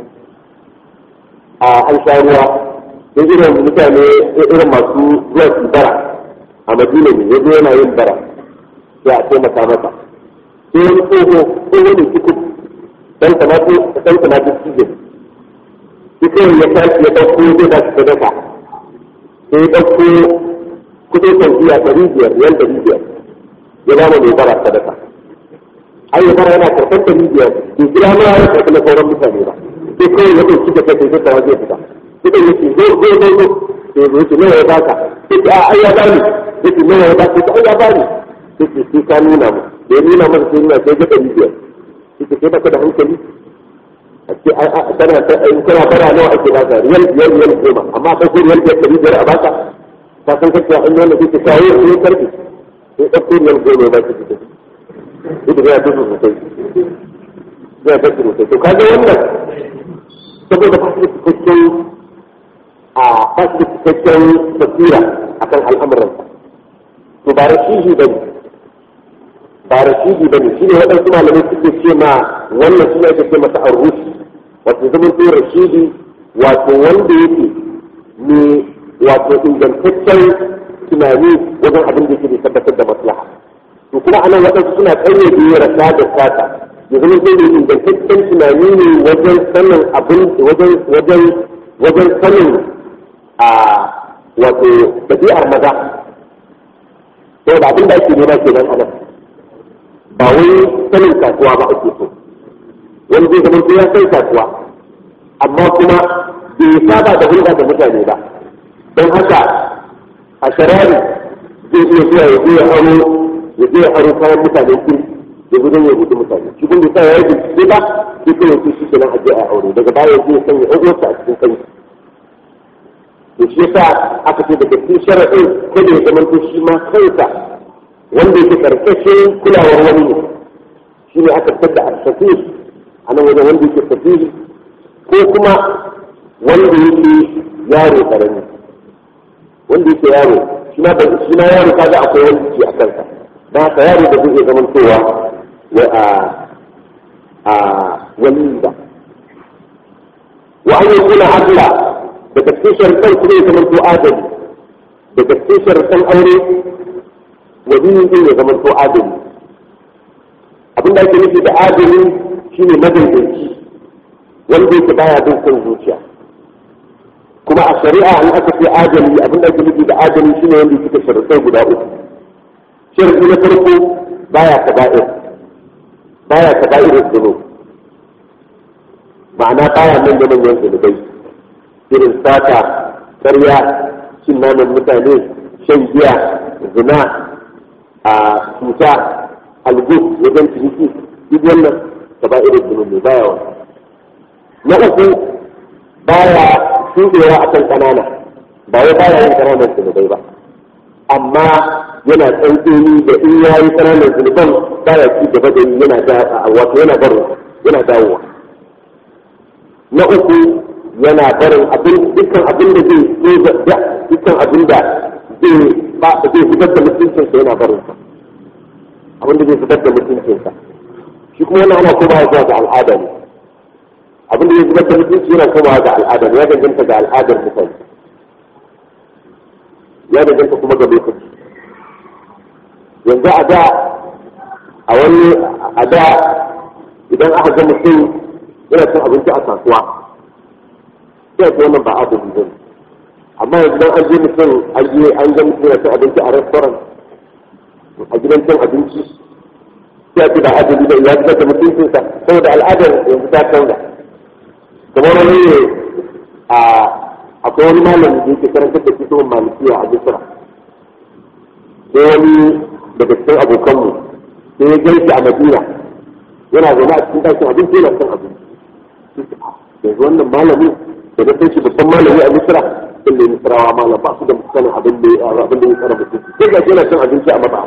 a an sha ruwa sai irin mutane irin masu zuwa su bara a madina ne ya zo yana yin bara sai a taimaka masa sai wani tsoho tsoho ne kiku dan kamatu dan kamatu cije shi kawai ya tashi ya ɗauko zai ba shi sadaka sai ya ɗauko kudin tanziya ɗari biyar yan ɗari biyar ya ba mu mai bara sadaka ai bara yana karɓar da biyar bai kira ma ya karɓi na sauran mutane ba sai kawai ya ɗauki da kai sai tawa zai fita sai yake zo zo zo zo sai zo yake nawa ya baka sai a ai ya bani yake nawa ya baka sai ai ya bani sai ce sai ka nuna mu da ya nuna masa sai nuna sai ga ɗari biyar sai ce kai baka da hankali a ce kana kana fara nawa ake baka riyal biyar riyal goma amma kai ko riyal biyar ɗari biyar a baka ka san kake an yi wannan sai ka kawo sai karfi sai ɗauko riyal goma ba ki fita ita zai ta sosai zai ta sosai to kaga wannan saboda ba su da cikakken a ba su da cikakken basira akan al'amuran to ba rashihi ba ne ba rashihi ba ne shi ne waɗansu malamai suke ce ma wannan shi ne ake ce masa arrushi wato zaman to rashidi wato wanda yake ne wato ingantaccen tunani wajen abin da yake tabbatar da maslaha to kuma anan waɗansu suna ƙayyade rasa da sata ya zama zai da ingantaccen tunani ne wajen sanin abin wajen wajen wajen sanin a wato ɗabi'ar maza to da abin da ake nema kenan anan ba wai sanin kasuwa ba ake so wani zai zama ya san kasuwa amma kuma bai saba da hulɗa da mutane ba don haka a sharari zai iya zuwa ya je ya aro ya je ya aro kayan mutanen kirki ya gudun ya gudu mutane shi kun bisa ya yi bincike ba shi kan yanzu shi kenan aje a aure daga baya zai sanya ɗan uwarsa a cikin kanki to shi yasa aka ce daga cikin sharaɗin kada ya zama to shi ma kansa wanda yake karkashin kulawar wani ne shi ne aka fitar da al-safir a nan wajen wanda yake safiri ko kuma wanda yake yaro karami wanda yake yaro shi ma da shi ma yaro kaga akwai wani ke a kansa da haka yaro da zai iya zamantowa a wani ba wa an yakuna adla daga cikin sharuɗan kuma ya zamanto adali daga cikin sharuɗan aure wani din ya zamanto adali abin da ake nufi da adali shine madaidaici wanda yake baya bin son zuciya kuma a shari'a an aka ce adali abin da ake nufi da adali shine wanda yake sharuɗai guda uku sharadi na farko baya kaba'ir baya kaba'ir zunub ma'ana baya nan da manyan zunubai irin sata karya cin naman mutane shan giya zina a cuta algus wajen ciniki duk wannan kaba'ir zunub ne baya wani na uku baya shuɗewa akan ƙanana ba wai baya yin ƙananan zunubai ba amma yana tsantseni da in ya yi ƙananan zunuban baya ci gaba da yana da wato yana barin yana dawowa na uku yana barin abin dukkan abin da zai dukkan abin da zai zai fitar da mutuncinsa yana barin sa abin da zai fitar da mutuncinsa shi kuma yana ana komawa zuwa ga al'ada ne abin da zai fitar da mutunci yana komawa ga al'ada ne ya danganta ga al'adar mutane ya danganta kuma ga lokaci yanzu a da a wani a da idan aka ga mutum yana cin abinci a kasuwa sai ga wannan ba adadi ba amma yanzu dan an je mutum an je an ga mutum yana cin abinci a restaurant a gidan cin abinci sai ce ba adadi ba ya fitar da mutuncinsa saboda al'adar yanzu ta canza kamar wani ne a akwai wani malami da yake karantar da fitowar malikiya a misra sai wani daga cikin abokanmu sai ya gaishe a madina yana zaune a cikin ɗakin abinci yana son abinci yanzu wannan malami da na san shi babban malami a misra sun da misrawa malam ba su da sanin abin da abin da ya tsara mutum sai ga yana son abinci a mata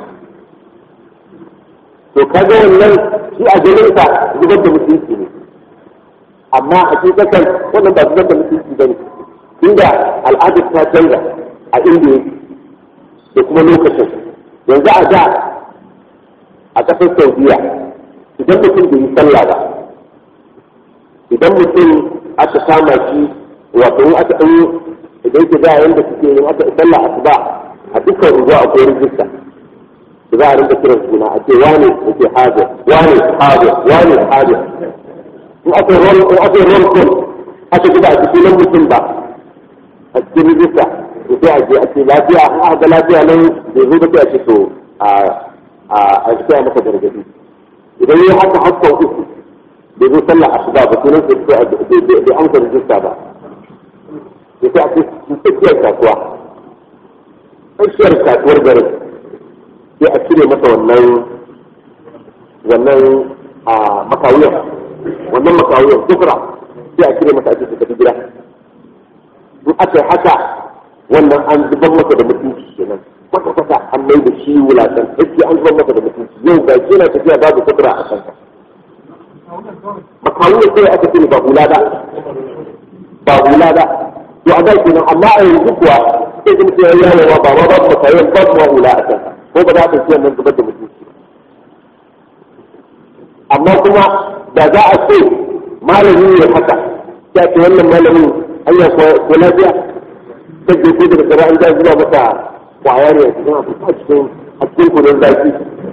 to kaga wannan shi a ganin sa zubar da mutunci ne amma a cikin wannan ba zubar da mutunci ba ne inda al'adar ta canza a inda yake da kuma lokacin yanzu a da a ƙasar saudiya idan mutum bai yi sallah ba idan mutum aka kama shi wato in aka ɗan idan ke za a yanda suke yin aka sallah asuba a dukkan unguwa akwai rijista da za a rinka kiran suna a ce wane yake hadir wane hadir wane hadir in aka yi rol in aka yi rol call aka gida a cikin mutum ba a cikin rijista da sai a je a ce lafiya an aka ga lafiya nan bai zo ba sai a ce to a a a tsaya maka gargadi idan yi haka hakkan uku bai zo sallah asuba ba sunan sai ko bai an ka rijista ba da sai a ce tsakiyar kasuwa tsakiyar kasuwar garin sai a cire masa wannan wannan a makawiyar wannan makawiyar kufra sai a cire masa ake tafi gida in aka haka wannan an zubar masa da mutunci kenan kwata kwata an mai da shi wulatan ake an zubar masa da mutunci yau ga shi na tafiya babu kudura a kanka makawiyar sai aka cire ba hula da ba hula da to a da kenan amma a yanzu kuwa sai da mutum ya yi yawa ba ma babu makawiyar ba kuma hula a kanka ko ba za ka ce nan zubar da mutunci amma kuma da za a ce malami ne haka ya ce wannan malamin hanya ko lafiya ta je ko daga gaba an ja zuwa masa kwaya ne a cikin a cikin a cikin kudin zaki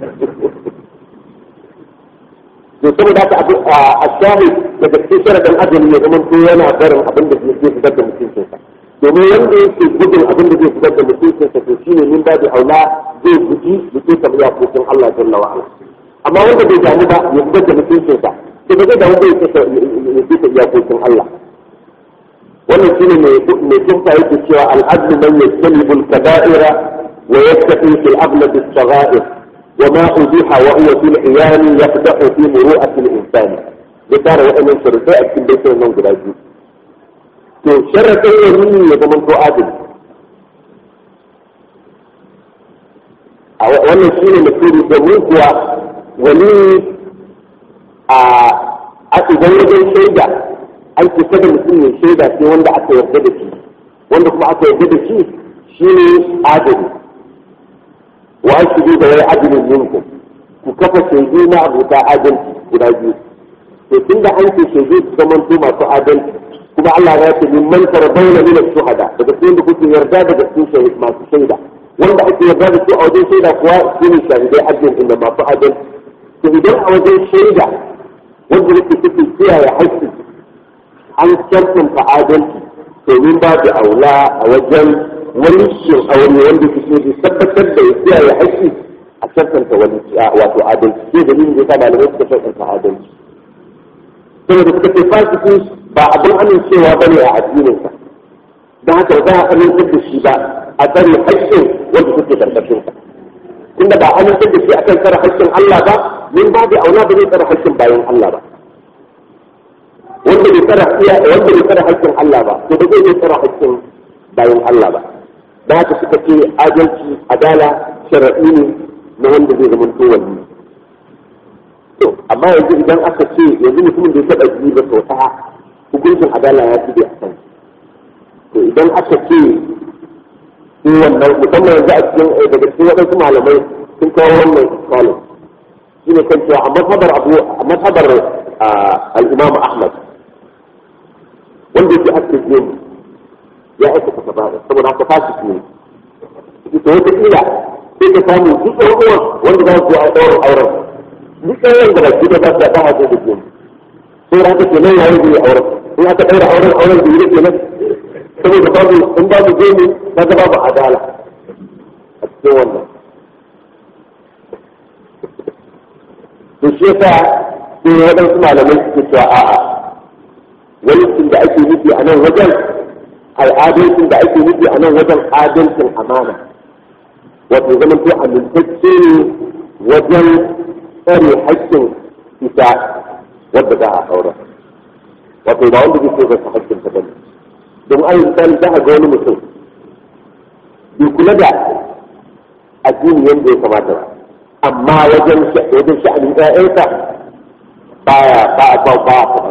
to saboda haka a shahi daga cikin sharadin azumi ya zama to yana barin abin da zai fitar da mutuncinsa domin wanda yake gudun abin da zai fitar da mutuncinsa to shine min babu aula zai guji da ke kamar yakokin Allah jalla wa ala amma wanda bai damu ba ya fitar da mutuncinsa to ba zai damu ba ya fita iyakokin Allah wannan shine mai mai tunta yake cewa al-adl man yajtanibu al-kaba'ira wa yattaqi fi al-aghlab as-sagha'ir wa ma uziha wa huwa fi al-iyan yaqdahu fi muru'ati al-insan da tare wa'annan shuruɗai a cikin baitin nan guda biyu to sharaɗin yamini ya zama to adil a wannan shi ne mutum domin kuwa wani a idan wajen shaida an ce kada mutum ya shaida sai wanda aka yarda da shi wanda kuma aka yarda da shi shi ne adali wa shi da wai adilin minkum ku kafa shaidu na abuta adalci guda biyu to tunda an ce shaidu su zama masu adalci kuma Allah ya ce min man tarbauna min ash-shuhada daga cikin da kuke yarda daga cikin masu shaida wanda ake yarda da su a wajen shaida kuwa su ne shahidai ajin inda masu adal to idan a wajen shaida wanda yake suke kiyaye haƙƙi an cancanta adalci domin ba da aula a wajen wani shin aure wanda ke so tabbatar da ya kiyaye haƙƙi a cancanta wani wato adalci sai dalilin da ya sa malamai suka cancanta adalci saboda suka ce fasiki ba abin amincewa ba ne a addininsa don haka za a amintar da shi ba a tsare haƙƙin wanda suke karkashin sa tunda ba amintar da shi akan tsare haƙƙin Allah ba min ba da auna ba zai tsare haƙƙin bayan Allah ba wanda bai tsara iya wanda bai tsara haƙƙin Allah ba to ba zai iya tsara haƙƙin bayan Allah ba da haka suka ce adalci adala shara'i ne na wanda zai zama to wani to amma yanzu idan aka ce yanzu mutumin da ya taɓa ji ba sau ɗaya hukuncin adala ya fi a kan to idan aka ce in wannan musamman yanzu a cikin daga cikin waɗansu malamai sun kawo wannan iskalin shi ne kan cewa a mazhabar abu a mazhabar al-imam ahmad wanda yake aka je ya aikata kabara saboda haka fasik ne ita wata kila sai ka samu duk ɗan uwan wanda za su a ɗaurin auren duk ɗan uwan da baki da ba su da ɗan hajji da jini sai da haka kenan yayin da ya auren in aka ɗaura auren auren da yi kenan saboda babu in babu jini na ga babu adala a cikin wannan to shi yasa sai waɗansu malamai suke cewa a'a wani da ake nufi a nan wajen al'adalcin da ake nufi a nan wajen adalcin amana wato zaman to amintacce ne wajen tsare haƙƙin ita wadda za a aure wato ba wanda zai so ga haƙƙin ta bane don an yi misali za a ga wani mutum bai kula da addini yadda ya kamata ba amma wajen wajen sha'anin ƴaƴansa baya ba ba ba ba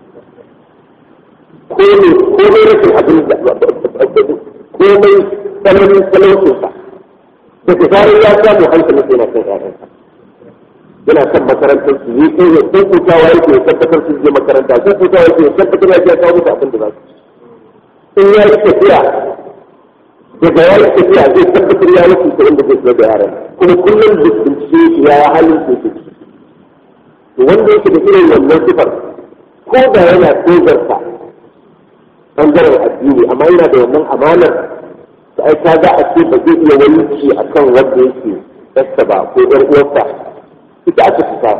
ko ne ko ne rashin abin da ko mai tsananin talaucinsa daga zarar ya samu hankalin sai na kan ƴaƴansa yana son makarantar su yi ko ya san kutawa yake ya tabbatar su je makaranta ko kutawa yake ya tabbatar ya je kawo musu abin da za su in ya yi tafiya daga ya yi tafiya zai tabbatar ya yi ta inda zai kula da yaran kuma kullum da bincike shi ya halin ke ke to wanda yake da irin wannan sifar ko da yana tozarsa bangaren addini amma yana da wannan amanar da ai ka ga a ce ba zai iya wani a kan wanda yake yasta ba ko ɗan uwarsa ita aka fita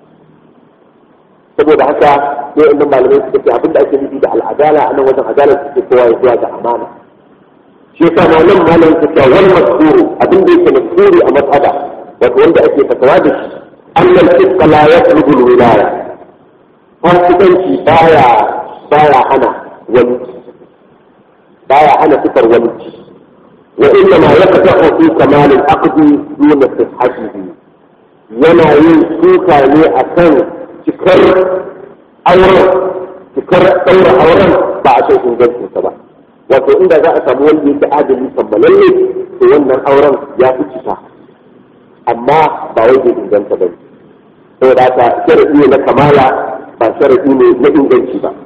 saboda haka sai inda malamai suka ce abinda ake nufi da al'adala a nan wajen adala suke kowa ya zuwa ga amana shi yasa ma nan malam ta ce wal masuru abin da yake masuru a mas'ada wato wanda ake fatawa da shi annal fisqa la yatlubu al-wilaya fasikanci baya baya hana wani baya hana sifar wani wa inna ma yaqta'u fi kamal al-aqd duna sihhatihi yana yin suka ne akan cikar auren cikar daura auren ba a kai ingancinsa ba wato inda za a samu wanda yake adali kammalalle to wannan auren ya fi cika amma ba wai bai inganta ba saboda haka sharadi ne na kamala ba sharadi ne na inganci ba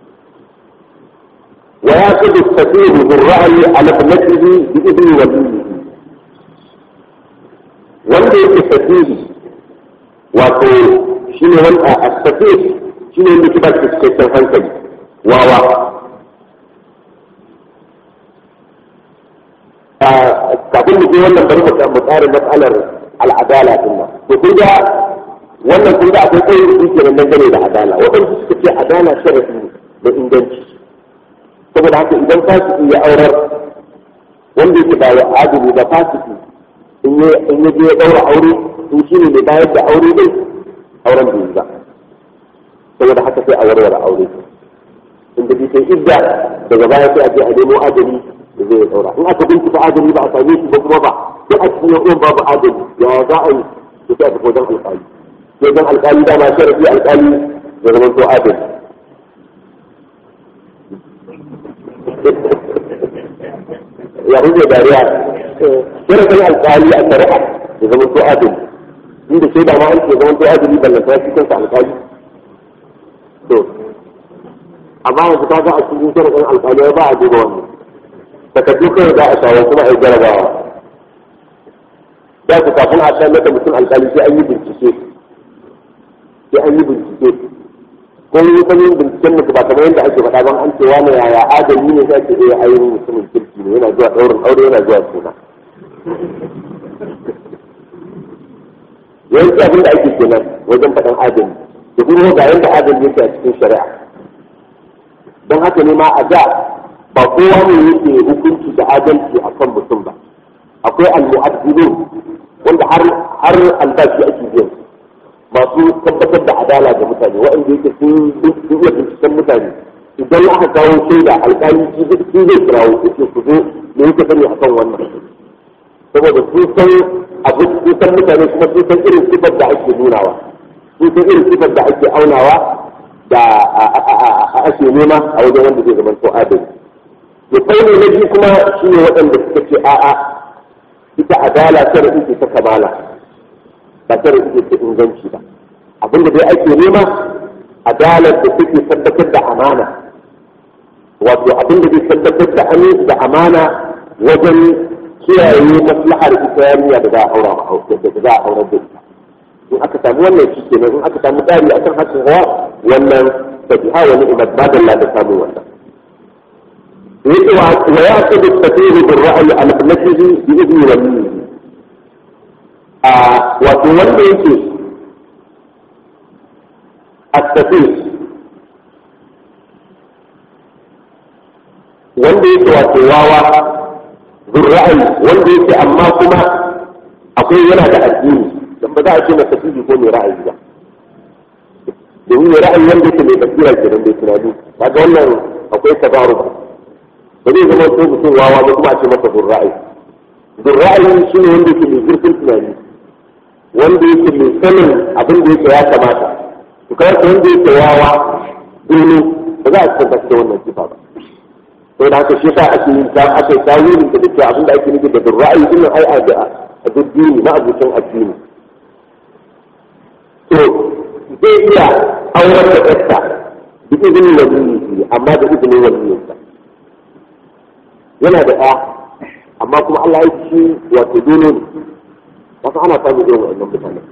wa ya kudu safiru bin ra'ayi ala ibnatihi bi idni waliyi wanda yake safihi wato shine wanda as-safih shine wanda ke ba shi cikakken hankali wawa kafin mu je wannan bari mu tsara matsalar al'adala din nan to kun ga wannan kun ga akwai kai su ke nan dangane da adala waɗanda suka ce adala sharafi ne da inganci saboda haka idan fasiki ya aurar wanda yake ba ya adali ba fasiki in ya in ya je ya daura aure to shine mai bayar da aure din auren bai ba saboda haka sai a warware aure inda bai kai idda daga baya sai a je a nemo adali da zai daura in aka bincika adali ba a same shi ba kuma ba sai a cikin yan babu adali ya za a yi da sai a tafi wajen alƙali sai wajen alƙali dama sharafi alƙali ya zama to adali ya hujja dariya sharafin alƙali a shari'a ya zama to adali inda sai da ma an ce zama to adali ballanta shi kansa alƙali to amma yanzu ka ga a cikin sharafin alƙali ba a duba wannan takardu kawai za a shawo kuma a yi jarabawa za ku kafin a san da mutum alkali sai an yi bincike sai an yi bincike ko yi kan yin binciken mutu ba kamar yadda ake faɗa ban an ce wani yaya adali ne sai ake iya ayyukan mutumin kirki ne yana zuwa ɗaurin aure yana zuwa suna yawanci abin da ake kenan wajen faɗan adali da kuma ga yadda adali yake a cikin shari'a don haka ne ma a da ba kowa ne yake hukunci da adalci a kan mutum ba akwai al-mu'addilun wanda har har albashi ake biyan masu tabbatar da adala ga mutane waɗanda yake sun iya binciken mutane idan aka kawo shaida alƙali shi zai kirawo yake ku zo me yake sani akan wannan saboda sun san abu sun san mutane kuma sun san irin sifar da ake nunawa sun san irin sifar da ake aunawa da ake nema a wajen wanda zai zama to adali to kai ne na biyu kuma shi ne waɗanda suka ce a'a ita adala tare ita ta kamala ba tare ita ta inganci ba abinda dai ake nema adalar da take tabbatar da amana wato abinda zai tabbatar da amin da amana wajen kiyaye maslahar ita yarinya da za a aura da za a aurar da ita in aka samu wannan shi kenan in aka samu tsari akan hakan hawa wannan tabiha wa ni'mat badalla da samu wannan yake wa ya tabi tafiru bil ra'yi al ibnatihi bi idni waliyi a wato wanda yake at-tafsir wanda yake wato wawa bil ra'yi wanda yake amma kuma akwai yana da addini dan ba za a ce masa tafiyi ko mai ra'ayi ba domin mai ra'ayi wanda yake mai basira ke nan bai tunani kaga wannan akwai tabaruk ba zai zama ko mutum wawa ba kuma a ce masa zurra'ayi zurra'ayi shi ne wanda yake mai zurfin tunani wanda yake mai sanin abin da yake ya kamata to kawai ko wanda yake wawa dole ba za a tabbata da wannan sifa ba sai da haka shi yasa ake yin ta ake tawilin da duk abin da ake nufi da zurra'ayi din ai a da a dini na abucin addini to zai iya aurar da ƴarsa da izinin waliyyi amma da izinin waliyyinsa yana da ɗa amma kuma Allah ya ci wato dole ne wasu ana samun irin wa'annan mutane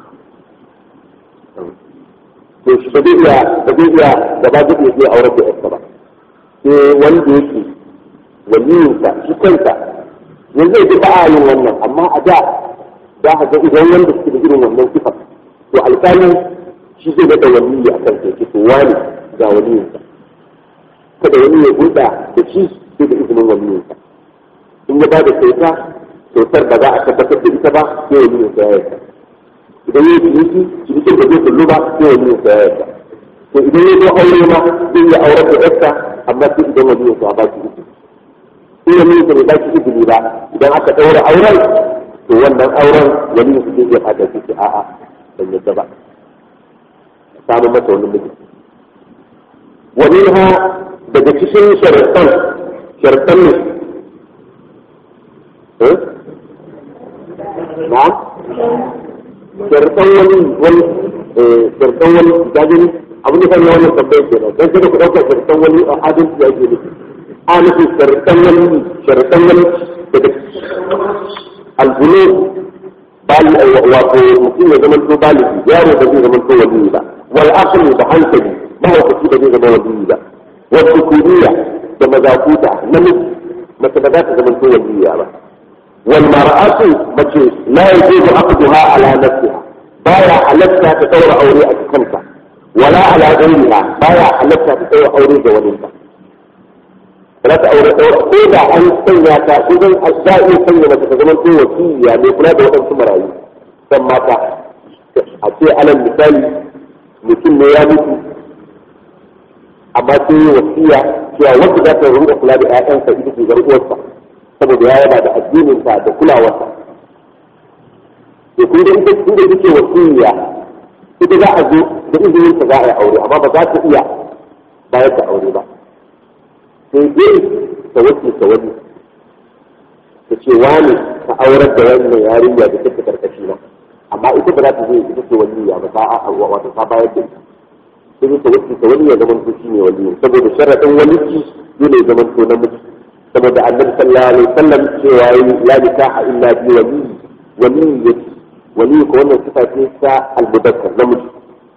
to shi ba zai iya ba zai iya gaba zai iya iya aurar da ƴarsa ba sai wanda yake waliyinsa shi kansa yanzu ya ba a yin wannan amma a da za a ga idan wanda suke da irin wannan sifar to alƙali shi zai ga waliyi a kan sai to wani ga waliyinsa kada wani ya buɗa da shi sai da izinin waliyinsa in ya ba da kyauta kyautar ba za a tabbatar da ita ba sai waliyinsa ya yarda idan ya yi ciniki cinikin da zai kullu ba sai waliyinsa ya yarda to idan ya zo aure ma zai iya aurar da yarsa amma sai idan waliyinsa ya ba shi izini in waliyinsa bai ba shi izini ba idan aka ɗaura auren to wannan auren waliyinsa zai iya fata shi a'a ban yadda ba samun masa wani miji wani ha daga cikin sharaɗan sharaɗan ne na sharaɗan wani wani sharaɗan wani gajini abin da sanya wannan tambayar ke nan don kada ku ɗauka sharaɗan wani a adalci ya ke nufi a nufi sharaɗan wani sharaɗan wani daga albulu wato mutum ya zama to baligi yaro ba zai zama to waliyi ba wal aqli da hankali mahaukaci ba zai zama waliyi ba wal sukuniya da mazakuta namiji mace ba za ta zama to waliya ba wal mar'atu mace la yajuzu aqduha ala nafsiha baya halatta ta daura aure a kanta wala ala ghayriha baya halatta ta daura aure da wani ta za ta aure ko da an sanya ta idan a za a iya sanya mace ta zama to wasiya mai kula da waɗansu marayu san mata a ce alal misali mutum ne ya mutu amma sai yi wasiya cewa wanda za ta rinka kula da ƴaƴansa ita ce garkuwarsa saboda ya yaba da addininsa da kulawarsa to kun ga ita inda take wasiya ita za a zo da izinin ta za a yi aure amma ba za ta iya bayar da aure ba sai dai ta wace ta wani ta ce wani ta aurar da wannan yarinya da take karkashi na amma ita ba za ta zai ita ce waliya ba ta a wato ta bayar da ita sai ta wace ta wani ya zama to shine waliyi saboda sharadin waliji dole ya zama to namiji saboda annabi sallallahu alaihi wasallam cewa yi la nikaha illa bi wali wali yake wali ko wannan sifa ce ta al-mudakkar namiji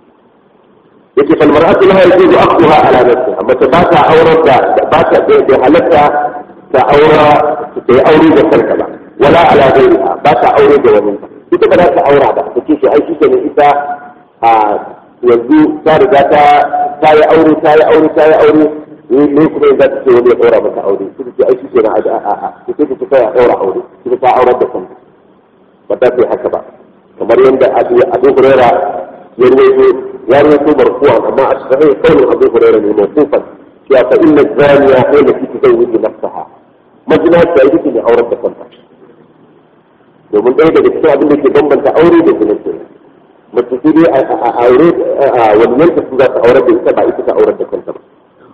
yake fal mar'atu la yajuzu aqduha ala nafsiha amma ta ba ta aurar da ba ta da halatta ta aura ta yi aure da kanta ba wala ala ghairiha ba ta aure da wani ita ba za ta aura ba ta ce shi ai shi ne ita a yanzu ta riga ta ta yi aure ta yi aure ta yi aure ne kuma yanzu ta ce wani ya ɗaura mata aure su ce ai shi ke na a a a su ce ta kai a ɗaura aure su ta aurar da kanta ba ta ce haka ba kamar yadda abu hurera يروي يروي مرفوعا أما الصحيح قول أبي هريرة موقوفا فإن الزانية هي التي تزوج نفسها مجنى شاهدتي لأورد كنتها domin ɗaya daga cikin abin da ke bambanta aure da zina ke mace sai dai a aure wannan ta su za ta aurar da ita ba ita ta aurar da kanta ba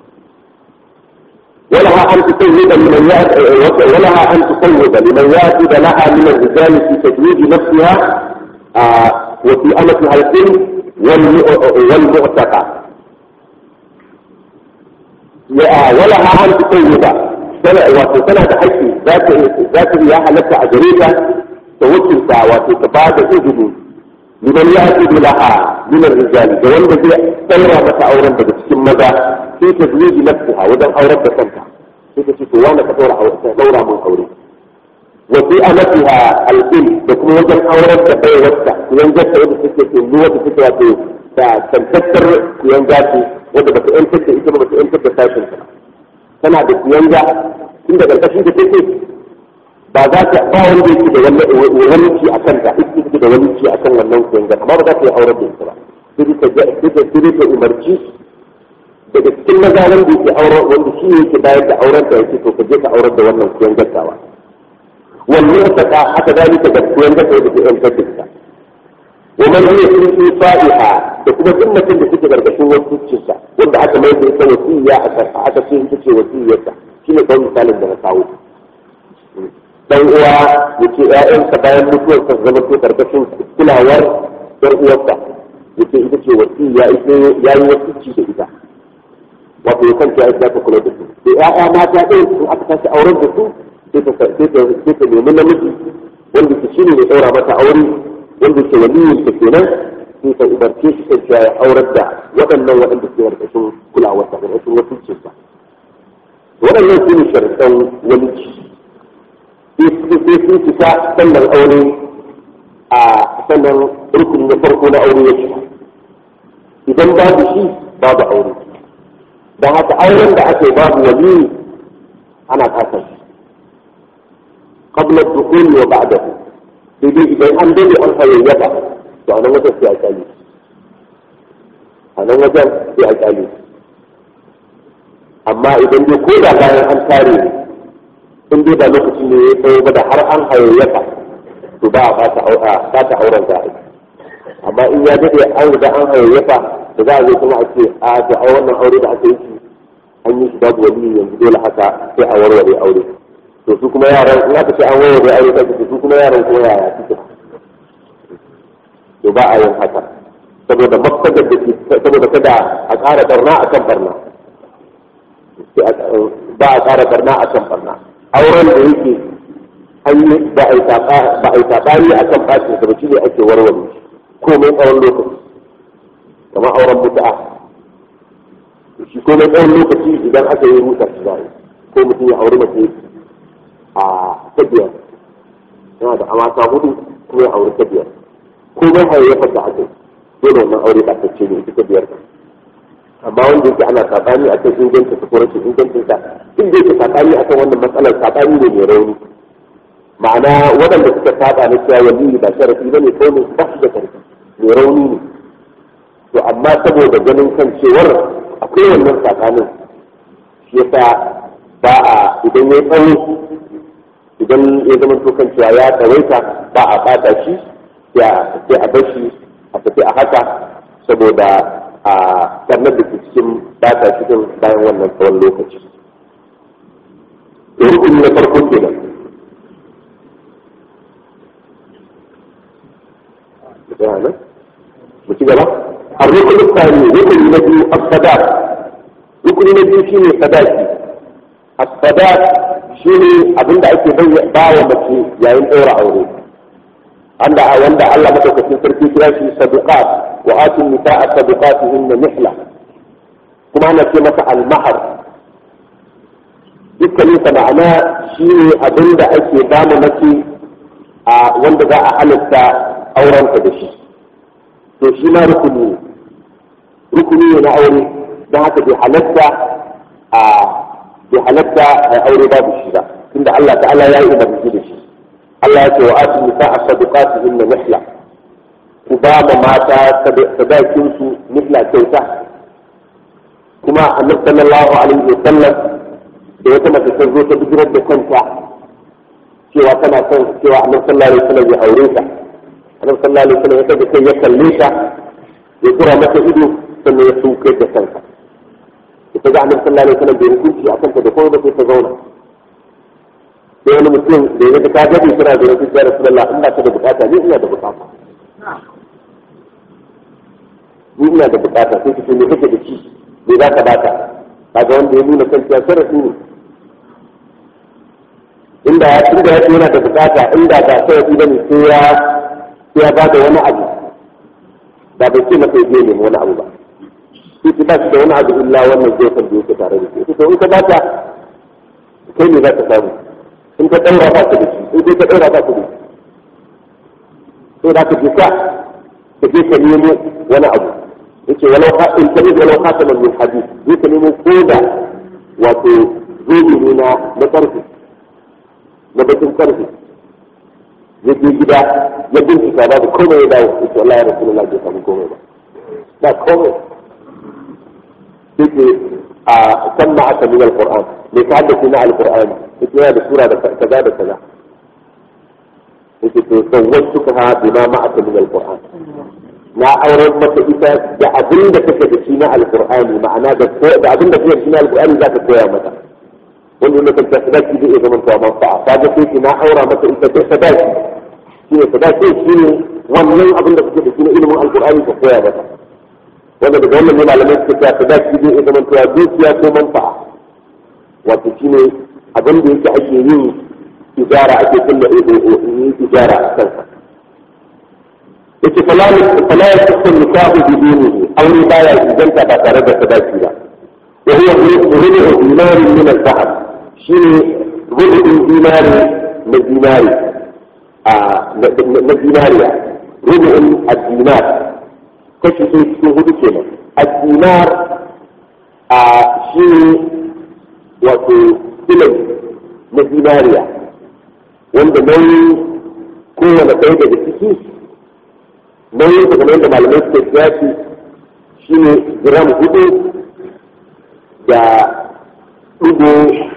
ولها أن تسوّد لمن يأتي ولها أن تسوّد لمن يأتي لها من الرجال في تزويج نفسها وفي أمتها الكل والمعتقى ولها أن تسوّد wato tana da haƙƙi za ta iya halatta a gare ta da wakilta wato ta ba da izini liman ya ake da laha minar rijali da wanda zai tsaira mata auren daga cikin maza sai ta zuwa ji nafsiha wajen auren da kanta sai ta ce to wanda ka daura ta daura mun aure wa fi amatiha alqil da kuma wajen auren da baiwarta kuyan gata wanda take ke ni wanda take wato da tantattar kuyan gata wanda bata yantar da ita ba bata yantar da sashin ta tana da kuyanga inda karkashin da take ba za ta ba wanda yake da wani a kan ta yake da wani a kan wannan kuyanga amma ba za ta yi auren da ita ba sai ta sai ta umarci daga cikin maza wanda yake auren wanda shi ne yake bayar da auren ta yake to ka je ka auren da wannan kuyangar tawa wannan ta ka haka zalika da kuyangar ta yake yan tabbata wa man hiya fi fa'iha da kuma duk mutum da suke gargashin wasiccinsa wanda aka mai da ita wasiya a karfa aka ce ita ce wasiyarsa shine kawai misalin da na kawo dan uwa yace ƴaƴansa bayan mutuwar sa zama to gargashin kulawar yar uwarsa yace ita ce wasiya ita yayi wasicci da ita wato ya kanta ya ta kula da su da ƴaƴa mata ɗin in aka tashi auren da su sai ta sai ta nemi namiji wanda ke shine mai ɗaura mata aure wanda ke waliyin ta kenan sai ta umarce shi kan cewa ya aurar da waɗannan waɗanda ke ƙarƙashin kulawar ta ƙarƙashin wakilcin sa waɗannan su ne sharuɗan walici sai sun fita sannan aure a sannan rukuni na farko na aure ya cika idan babu shi babu aure don haka auren da aka yi babu waliyi ana kasar shi qabla dukhul wa ba'dahu sai dai idan an dade an hayayyafa to a nan wajen sai a kyale a nan wajen sai a kyale amma idan dai ko da bayan an tare in dai ba lokacin ne ya tsawo ba da har an hayayyafa to ba a ba ta auren za a yi amma in ya dade an riga an hayayyafa da za a zo kuma a ce a to ai wannan aure da aka yi shi an yi shi babu wani yanzu dole haka sai a warware aure to su kuma yaran in aka ce an warware aure sai su kuma yaran kuma yaya suke to ba a yin haka saboda mafsadar da ke saboda kada a ƙara barna a kan barna ba a ƙara barna a kan barna auren da yake an yi ba a yi saɓani a kan ɓacin da shi ne ake warware komai tsawon lokaci kamar auren mutu'a shi komai tsawon lokaci idan aka yi rusa shi zai ko mutum ya auri mace a ta biyar yana da amata hudu kuma ya auri ta biyar komai hayayyafar da aka yi dole wannan aure ba ta ce ne ita ta biyar amma wanda yake ana sabani akan ingancin ta ko rashin ingancin ta in da yake sabani akan wannan matsalar sabani ne mai rauni ma'ana waɗanda suka saba na cewa waliyi ba sharafi bane ko ne ba su da karfi mai rauni ne to amma saboda ganin kan cewar akwai wannan tsakanin shi yasa ba a idan ya tsawo idan ya zama to kan cewa ya tsawaita ba a bata shi sai a bar shi a tafi a haka saboda a karnar da ke cikin bata shi din bayan wannan tsawon lokaci to rukuni na farko kenan mu ci gaba الركن الثاني ركن النبي الصداق ركن النبي شيء صداقي الصداق شيء abin da ake bawa mace yayin ɗora aure anda wanda Allah madaukakin sarki kira shi sadaqat wa atun nisaa sadaqatihin nihla kuma ana ce masa al-mahar dukkanin sa ma'ana shine abin da ake ba mu mace a wanda za a halatta aurenta da shi to shi ma rukuni ne rukuni ne na aure don haka bai halatta a bai halatta a aure babu shi ba tunda Allah ta'ala ya yi umarni da shi Allah ya ce wa atu nisa a sadaqatihin na nihla ku ba ma mata sadakin su mithla kyauta kuma annabi sallallahu alaihi wa sallam da wata mace ta zo ta bijirar da kanta cewa tana son cewa annabi sallallahu alaihi wa sallam ya aure ta annabi sallallahu alaihi wa sallam ya kaga kai ya kalle ta ya tura mata ido sannan ya sunkai da kanka ita ga annabi sallallahu alaihi wa sallam bai hukunci akan ta da kuma ba sai ta zauna sai wani mutum da ya ga ta gabe tana da rasu ya rasulullah in ba ta da bukata ni ina da bukata ni ina da bukata sai kace me kake da shi me za ka bata kaga wanda ya nuna kan cewa sharafi ne inda ya tunda ya yana da bukata inda ba sharafi bane sai ya sai ya bada wani abu da bai ce masa je nemi wani abu ba sai ki ba shi da wani abu illa wannan zai kan da yake tare da shi to in ka bata kai ne za ka samu in ka daura ba ka da shi in kai ka daura ba ka da shi sai da ka je ka ka je ka nemo wani abu yace walau ka in kani walau ka taman min hadith je ka nemo koda wato zobe ne na na karfi na bakin karfi ya je gida ya bincika ba da komai ya dawo yace wallahi rasulullahi bai samu komai ba ba komai yake a sanna aka min alquran me ka haddace na alquran yake yana da sura da kaza da kaza yake to sawwatuka ha bima ma'aka min alquran na auren mata ita da abin da kake da shi na alqur'ani ma'ana da da abin da kake da shi na alqur'ani zaka koya mata wanda ne kan sadaki zai iya zama to manfa'a kaga sai na aura mata ita da sadaki shi ne sadaki shi ne wannan abin da kake da shi na ilimin alqur'ani ka koya mata wanda daga wannan ne malamai suka ce sadaki zai iya zama to dukiya ko manfa'a wato shi ne abin da yake ake yin tijara ake kulla yin tijara a kansa yace fala ya kusa nikahu bi dinihi aure baya inganta ba tare da sadaki ba wa huwa rubu dinari min al-zahab shine rubu dinari na dinari a na dinariya rubu ad-dinar kashi sai cikin hudu kenan ad-dinar a shine wato ilai na dinariya wanda nauyin kowane ɗaya daga ciki nauyin sa kamar yadda malamai suke kiyasi shi ne gram hudu da ɗigo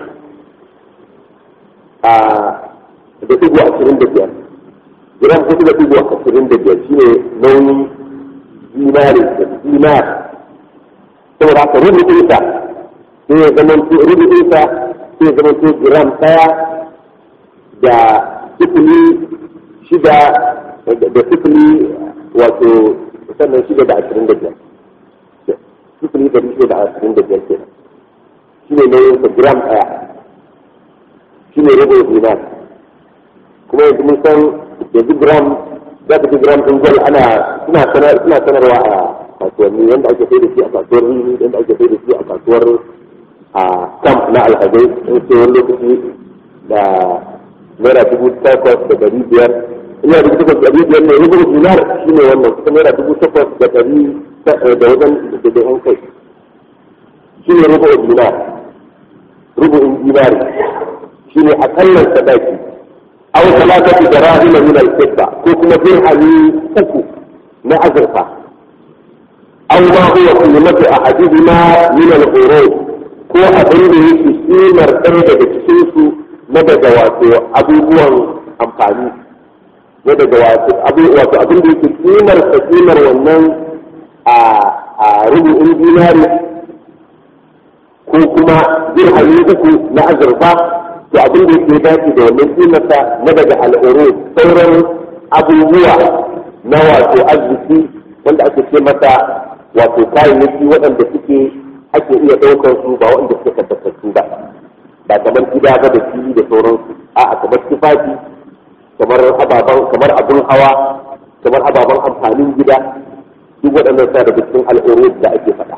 a da ɗigo ashirin da biyar gram hudu da ɗigo ashirin da biyar shi ne nauyin dinari da dinar saboda haka rubutunsa sai ya zama rubutunsa sai ya zama gram ɗaya da sifili shida da sifili wato sannan shida da ashirin da biyar sifili da shida da ashirin da biyar kenan shi ne nauyin sa gram ɗaya shi ne rabo dinar kuma yanzu mun san yanzu gram za ka ji gram ɗin gwal ana suna sanarwa a kasuwanni yadda ake sai da shi a kasuwar rini yadda ake sai da shi a kasuwar a camp na alhazai in sai wani lokaci da naira dubu takwas da dari biyar ina dubu takwas da dari biyar ne rubin dinar shi ne wannan kusa naira dubu takwas da dari da wajen da da yan kai shi ne rubin dinar rubin dinar shi ne akallan sadaki aw salatati darahim min al-fidda ko kuma dirhami uku na azurfa aw ma huwa qimatu ahadihima min al-urud ko abin da yake kimar ɗaya daga cikin su na daga wato abubuwan amfani na daga wato wato abin da yake kimar ta kimar wannan a rubu'in dinari ko kuma dirhami uku na azurfa to abin da yake dace da wannan kimarsa na daga al'uru sauran abubuwa na wato arziki wanda ake ce masa wato kayayyaki waɗanda suke ake iya ɗaukar su ba waɗanda suke tabbatattu ba ba kamar gida ba da fili da sauransu a'a kamar tufafi kamar ababen kamar abun hawa kamar ababen amfanin gida duk waɗannan sa daga cikin al'uru da ake faɗa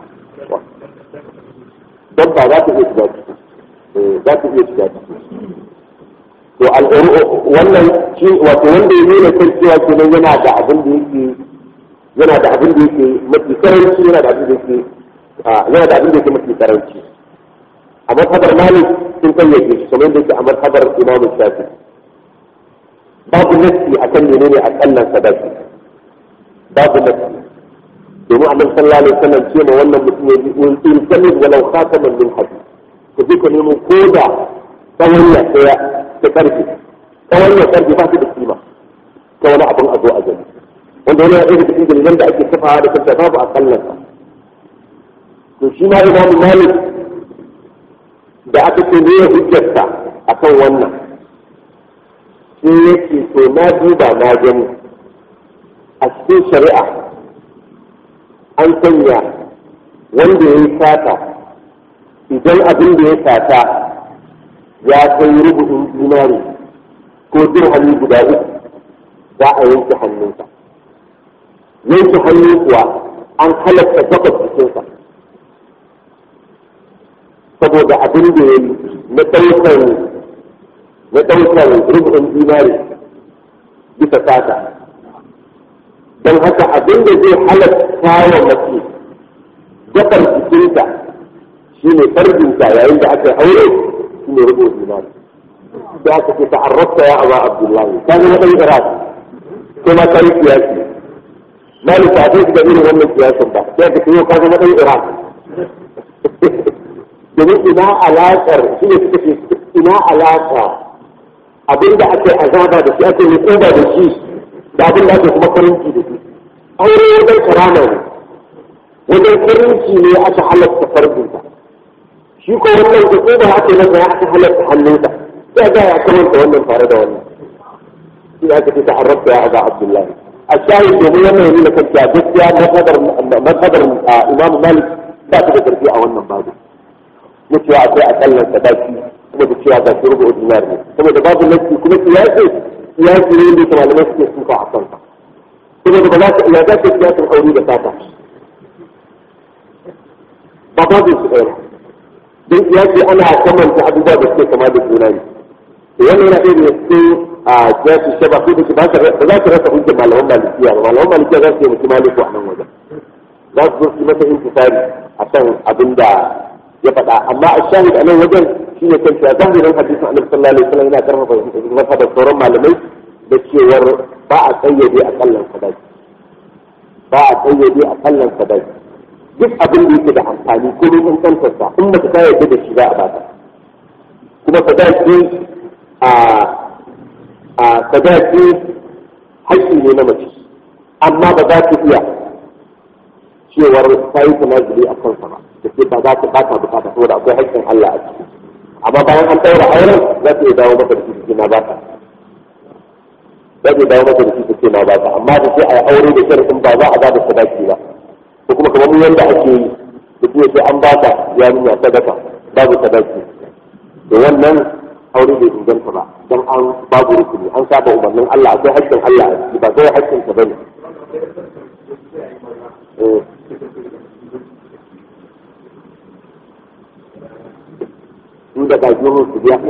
don ba za ta iya shiga ciki za ta iya shiga ciki to al'uru wannan shi wato wanda ya nuna kan cewa kenan yana da abin da yake yana da abin da yake mafi karanci yana da abin da yake yana da abin da yake mafi karanci a mazhabar malik sun kayyade shi kamar yadda yake a mazhabar imamu shafi babu nassi akan menene akallan sadaki babu nafsi domin annabi sallallahu alaihi wasallam ce ma wannan mutum ya yi in sanin walau khataman min hadid ku duka nemo ko da tsawon ya tsaya ta karfe tsawon ya karfe ba su da kima ta wani abin a zo a gani wanda wani ya ɗaya cikin dalilan da ake kafawa da kanta babu a kallansa to shi ma imamu malik da aka ce ne ya hujjarsa a kan wannan sai yake to na duba na gani a cikin shari'a an sanya wanda ya yi sata idan abin da ya sata ya kai rubu'in dinari ko dirhami guda uku za a yanke hannunsa yanke hannu kuwa an halatta takwas cikinsa saboda abin da ya yi na ɗaukar na ɗaukar rubu'in dinari bisa sata don haka abin da zai halatta wa mace gabar jikinta shi ne farjinta yayin da aka aure shi ne rubu'in dinari da aka ce ta'arrafta ya aba abdullahi ta zama ɗan iraq kuma ta yi kiyasi malik ta zai da irin wannan kiyasin ba sai ka ce yau ka zama ɗan iraq domin ina alaƙar shi ne suka ce ina alaƙa abin da aka azaba da shi aka yi koba da shi da abin da ake kuma farinci da shi aure wajen karama ne wajen farinci ne aka halatta farjinta shi ko wannan da koba aka yi masa ya aka halatta hannunsa sai ga ya kamanta wannan tare da wannan shi aka ce ta'arrafta ya aba abdullahi a shahid domin wannan yanzu da kanta gaskiya mazhabar imamu malik ba ta da karfi a wannan babu na cewa akwai akallan sadaki kuma da cewa ga shirbu dinar ne saboda babu lafi kuma kiyasi kiyasi ne da malamai suke suka a kansa saboda ba za ka iya za ka kiyasin aure da sata ba babu su ɗaya don kiyasi ana kamanta abubuwa da suke kama da juna ne to wannan yana ɗaya da cikin a kiyasi shaba ko da ba za ka rasa hujjar malaman malikiya ba malaman malikiya za su yi mutum maliku a nan wajen za su zo su masa intisari a kan abin da ya faɗa amma a shahid a nan wajen shi ne kan cewa zahirin hadisin annabi sallallahu alaihi wasallam yana karfafa masa da sauran malamai da cewar ba a tsayyade a kallon sadaki ba a tsayyade a kallon sadaki duk abin da yake da amfani ko mun kantarsa in ba ta yarda da shi za a bata kuma sadaki a a sadaki haƙƙi ne na mace amma ba za ta iya cewar ta yi tanazuli a kansa ba da ke ba za ta ba ta bukata saboda akwai haƙƙin Allah a ciki amma bayan an ɗaura auren za ta iya dawo maka da shi na ba ta za ta iya dawo maka da shi na ba ta amma da sai a yi aure da sharafin ba za a ba da sadaki ba ko kuma kamar yadda ake yi da kuma sai an ba ta yarinya sadaka babu sadaki to wannan aure bai inganta ba don an babu rukuni an saba umarnin Allah akwai haƙƙin Allah a ciki ba sai haƙƙin ka bane inda ba jirin su biya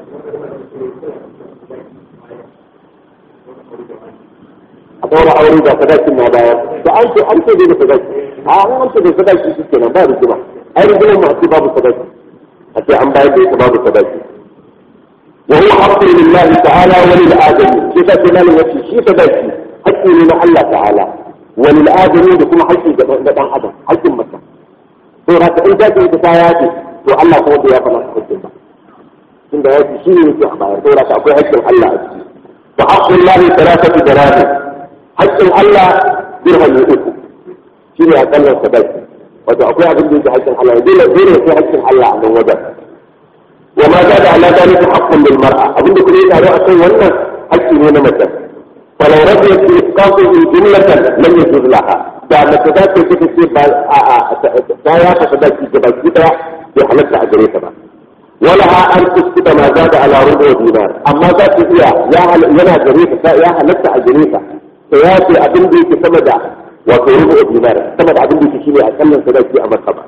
a daura aure da sadakin na baya da an ce an ce da sadaki a an an ce da sadaki shi kenan ba rigima ai rigima ma ce babu sadaki a ce an bayar da ita babu sadaki wa huwa haqqun lillahi ta'ala wa lil adami shi ta ce malin yace shi sadaki haƙƙi ne na Allah ta'ala wa lil adami da kuma haƙƙi ga dan adam haƙƙin mutum to haka in ta ce ta yace to Allah kuma bai ya fara haƙƙin ba tunda yace shi ne yake a bayar to haka akwai haƙƙin Allah a ciki wa haqqul lahi thalathatu dirahim haƙƙin Allah dirhami uku shi ne a kallon sadaki wato akwai abin da yake haƙƙin Allah dole dole sai haƙƙin Allah a nan wajen wa ma za da ala zalika haqqun lil mar'a abin da kuma ya taru akan wannan haƙƙi ne na mace falau radiyat bi isqatihi jumlatan lam yajuz laha da mace za ta ce ce ba a a ta ya ta sadaki ga baki daya bai halatta a gare ta ba ولها أن تسكت ما زاد على ربع دينار أما ذات إياه يا جريفة يا هلتا جريفة فياتي أبن بيك سمدا وتربع دينار سمد أبن بيك شيني أكلم سداكي أما طبعا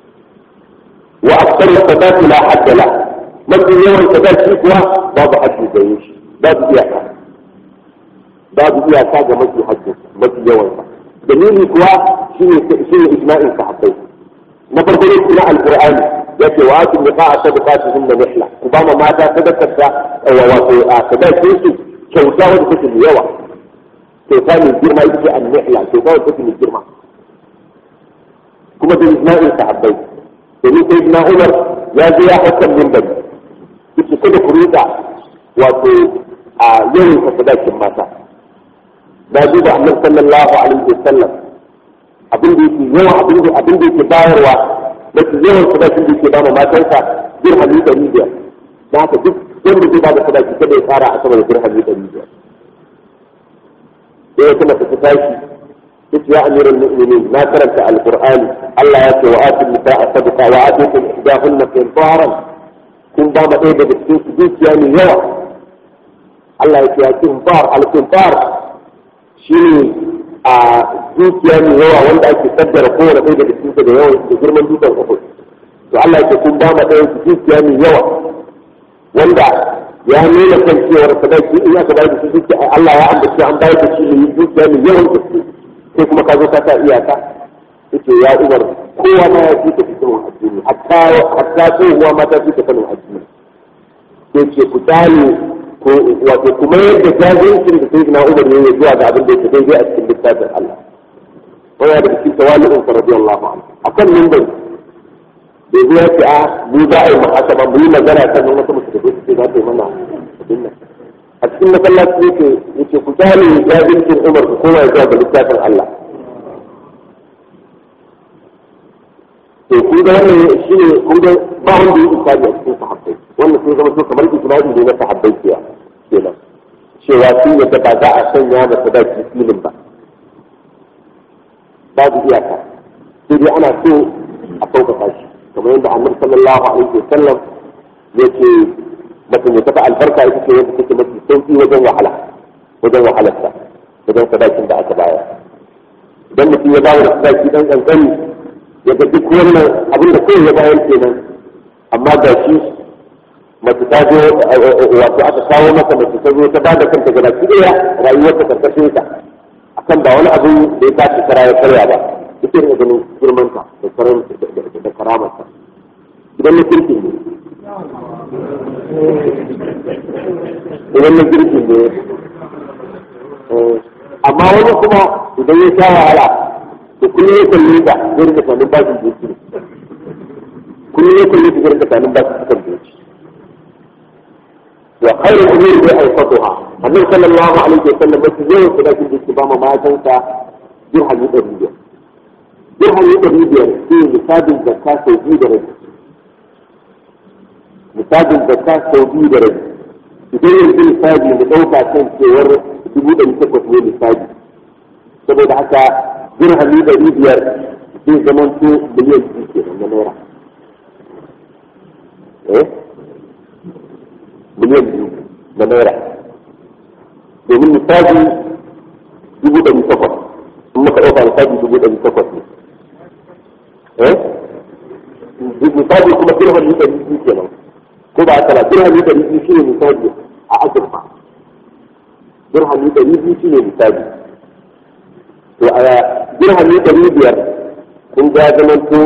وأكثر الصداق لا حد له من يوم الصداق كوا باب حد زيش باب إياكا باب إياكا جمجي حد مجي يوم دليلي كوا شيني إجماع صحابي نفر ذلك القرآن yake wa ake da fa'a ta bukatu sun da mihla ku ba ma mata sadakarta wato a sadakin su kyauta wadda take da yawa kyauta mai girma ita ce an-nihla kyauta wacce take mai girma kuma da ijma'in sahabbai domin sai na Umar ya je ya hakan minbari yace kada ku rika wato a yawan sadakin mata na duba annabi sallallahu alaihi wasallam abin da yake yawan abin da abin da yake bayarwa da yawan sadakin da yake ba ma matansa dirhami ɗari biyar da haka duk wanda zai ba da sadaki kada ya fara a sama da dirhami ɗari biyar sai kuma ta tashi duk ya amiral mu'minin na karanta alqur'ani Allah ya ce wa atul nisaa sadaqa wa atikum ihdahunna qintaran kun ba ma ɗaya daga cikin su dukiya mai yawa Allah ya ce ya qintar al-qintar shine a dukiya mai yawa wanda ake kaddara kowane ɗaya daga cikin da yawan da girman dutsen uhud to Allah ya ce kun ba ma ɗaya su dukiya mai yawa wanda ya nuna kan cewar sadaki in aka bayar da shi dukiya Allah ya ambaci an bayar da shi mai dukiya mai yawan gaske sai kuma ka zo ka sa iyaka yace ya umar kowa ma ya fi ka cikin addini hatta hatta kowa ma ta fi ka sanin addini sai ce ku tani ko wato kuma yadda jazincin da sai na umar ne zuwa ga abin da yake daidai a cikin littafin Allah wannan da cikin tawali'un sa radiyallahu anhu akan minbar da zuwa ce a mu za a yi muhasaba mu yi magana sannan wata mace da ce za ta yi mana abin nan a cikin masallaci yake yake ku tani jazincin umar ku koma zuwa ga littafin Allah to kun ga wannan shi ne kun ga ba wanda ya isa a cikin sahabbai wannan sai zama to kamar ijma'i ne na sahabbai kiya kenan cewa sun yadda ba za a sanya da sadaki filin ba babu iyaka sai dai ana so a sauƙaƙa shi kamar yadda annabi sallallahu alaihi wasallam yake mace mai taɓa albarka ita ce yadda take mafi sauƙi wajen wahala wajen wahalarsa wajen sadakin da aka bayar idan mutum ya bawa da sadaki dan kankani ya ga duk wannan abin da kawai ya bayar kenan amma ga shi mace ta zo wato aka kawo masa mace ta zo ta bada kanta ga baki daya rayuwar ta karkashin ta akan ba wani abu da ya tashi kara ya karya ba ita ne ganin girman ta da karam da karamar ta idan na kirki ne idan na kirki ne amma wani kuma idan ya sha wahala da kullum ya kalli ta zai rika sanin bashin da yake kullum ya kalli ta zai rika sanin bashin da yake وخير الامور بأوسطها النبي صلى الله عليه وسلم بس يوم كذا كنت استبامة ما تنسى درهم يدريبيا درهم يدريبيا في نصاب الزكاة سوجي درجة نصاب الزكاة سوجي درجة idan yanzu misali mu ɗauka kan cewar dubu ɗari takwas ne misali saboda haka dirhami ɗari biyar zai zama to miliyan biyu kenan na naira eh miliyan biyu na naira domin misali dubu ɗari takwas in muka ɗauka misali dubu ɗari takwas ne eh misali kuma dirhami ɗari biyu kenan ko ba haka ba dirhami ɗari biyu shine misali a azurfa dirhami ɗari biyu shine misali to a dirhami ɗari biyar kun ga zaman to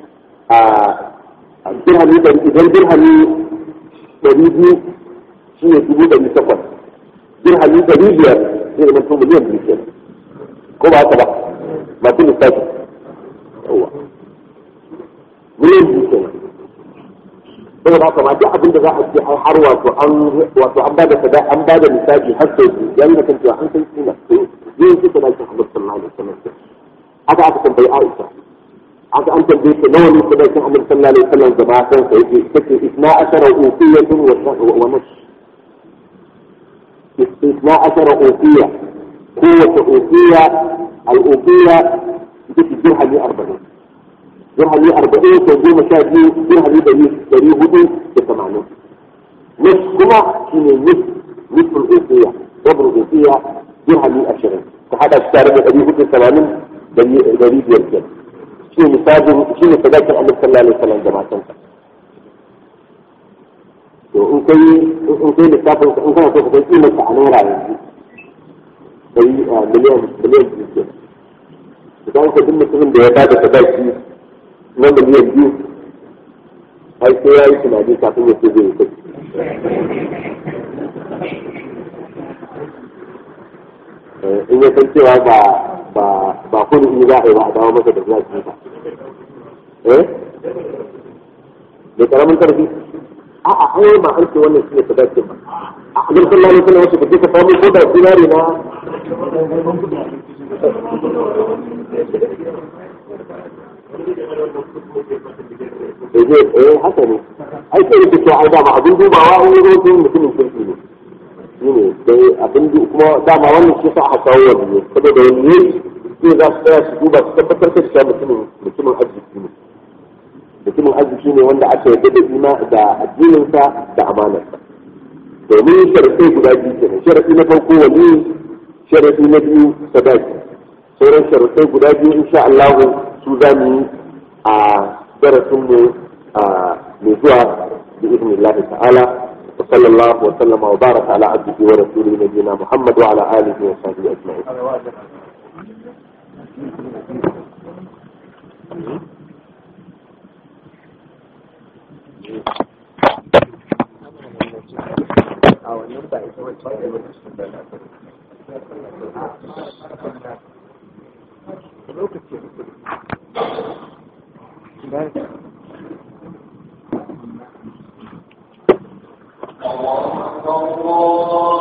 a dirhami ɗari idan dirhami ɗari biyu shine dubu ɗari takwas dirhami ɗari biyar zai zama to miliyan biyu kenan ko ba haka ba masu lissafi yawa miliyan biyu kenan saboda haka ma duk abin da za a ce har wato an wato an bada sada an bada misali har sau biyu ya nuna kan cewa an san kina yin shi da nake Muhammad sallallahu alaihi wasallam haka aka tambayi Aisha aka an tambaye ta nawa ne sadakin Muhammad sallallahu alaihi wasallam da matan sa yake take isna ashara uqiyatun wa nash isna ashara uqiya kowace uqiya al-uqiya ita ce dirhami arba'in dirhami arba'in ko goma sha biyu dirhami dari hudu da tamanin nis kuma shi ne nis nisful ukiya rabin ukiya dirhami ashirin ka hada shi tare da dari hudu da tamanin dari biyar ke shi ne misalin shi ne sadakin annabi sallallahu alaihi wasallam da matansa to in kai in kai lissafin in kana so ka kai kimar ta a naira yanzu sai miliyan miliyan biyu ke idan ka duk mutumin da ya bada sadaki na miliyan biyu har sai ya yi tunani kafin ya ce zai kai in in ya san cewa ba ba ba kudu za a yi ba a dawo masa da zuwa ba eh da karamin karfi a a ai ba an ce wannan shine sadakin ba a annabi sallallahu alaihi wasallam wasu kace ka samu ko da dinari na eh haka ne ai sai yake to ai dama abin dubawa in yi zo mutumin kirki ne shi ne dai abin kuma dama wannan shi sa aka kawo wani ne saboda wani ne sai za su tsaya su duba su tabbatar da cewa mutumin mutumin arziki ne mutumin arziki ne wanda aka yarda da ima da addininsa da amanarsa domin sharaɗai guda biyu ke nan sharaɗi na farko wani sharaɗi na biyu sadaki sauran sharaɗai guda biyu insha Allah su za mu yi a darasin mu mai zuwa bi idnillahi ta'ala wa sallallahu wa sallama wa baraka ala abdihi wa rasulihi nabiyina Muhammad wa ala alihi wa sahbihi ajma'in a wannan ba ita wacce ya yi lokaci الله أكبر الله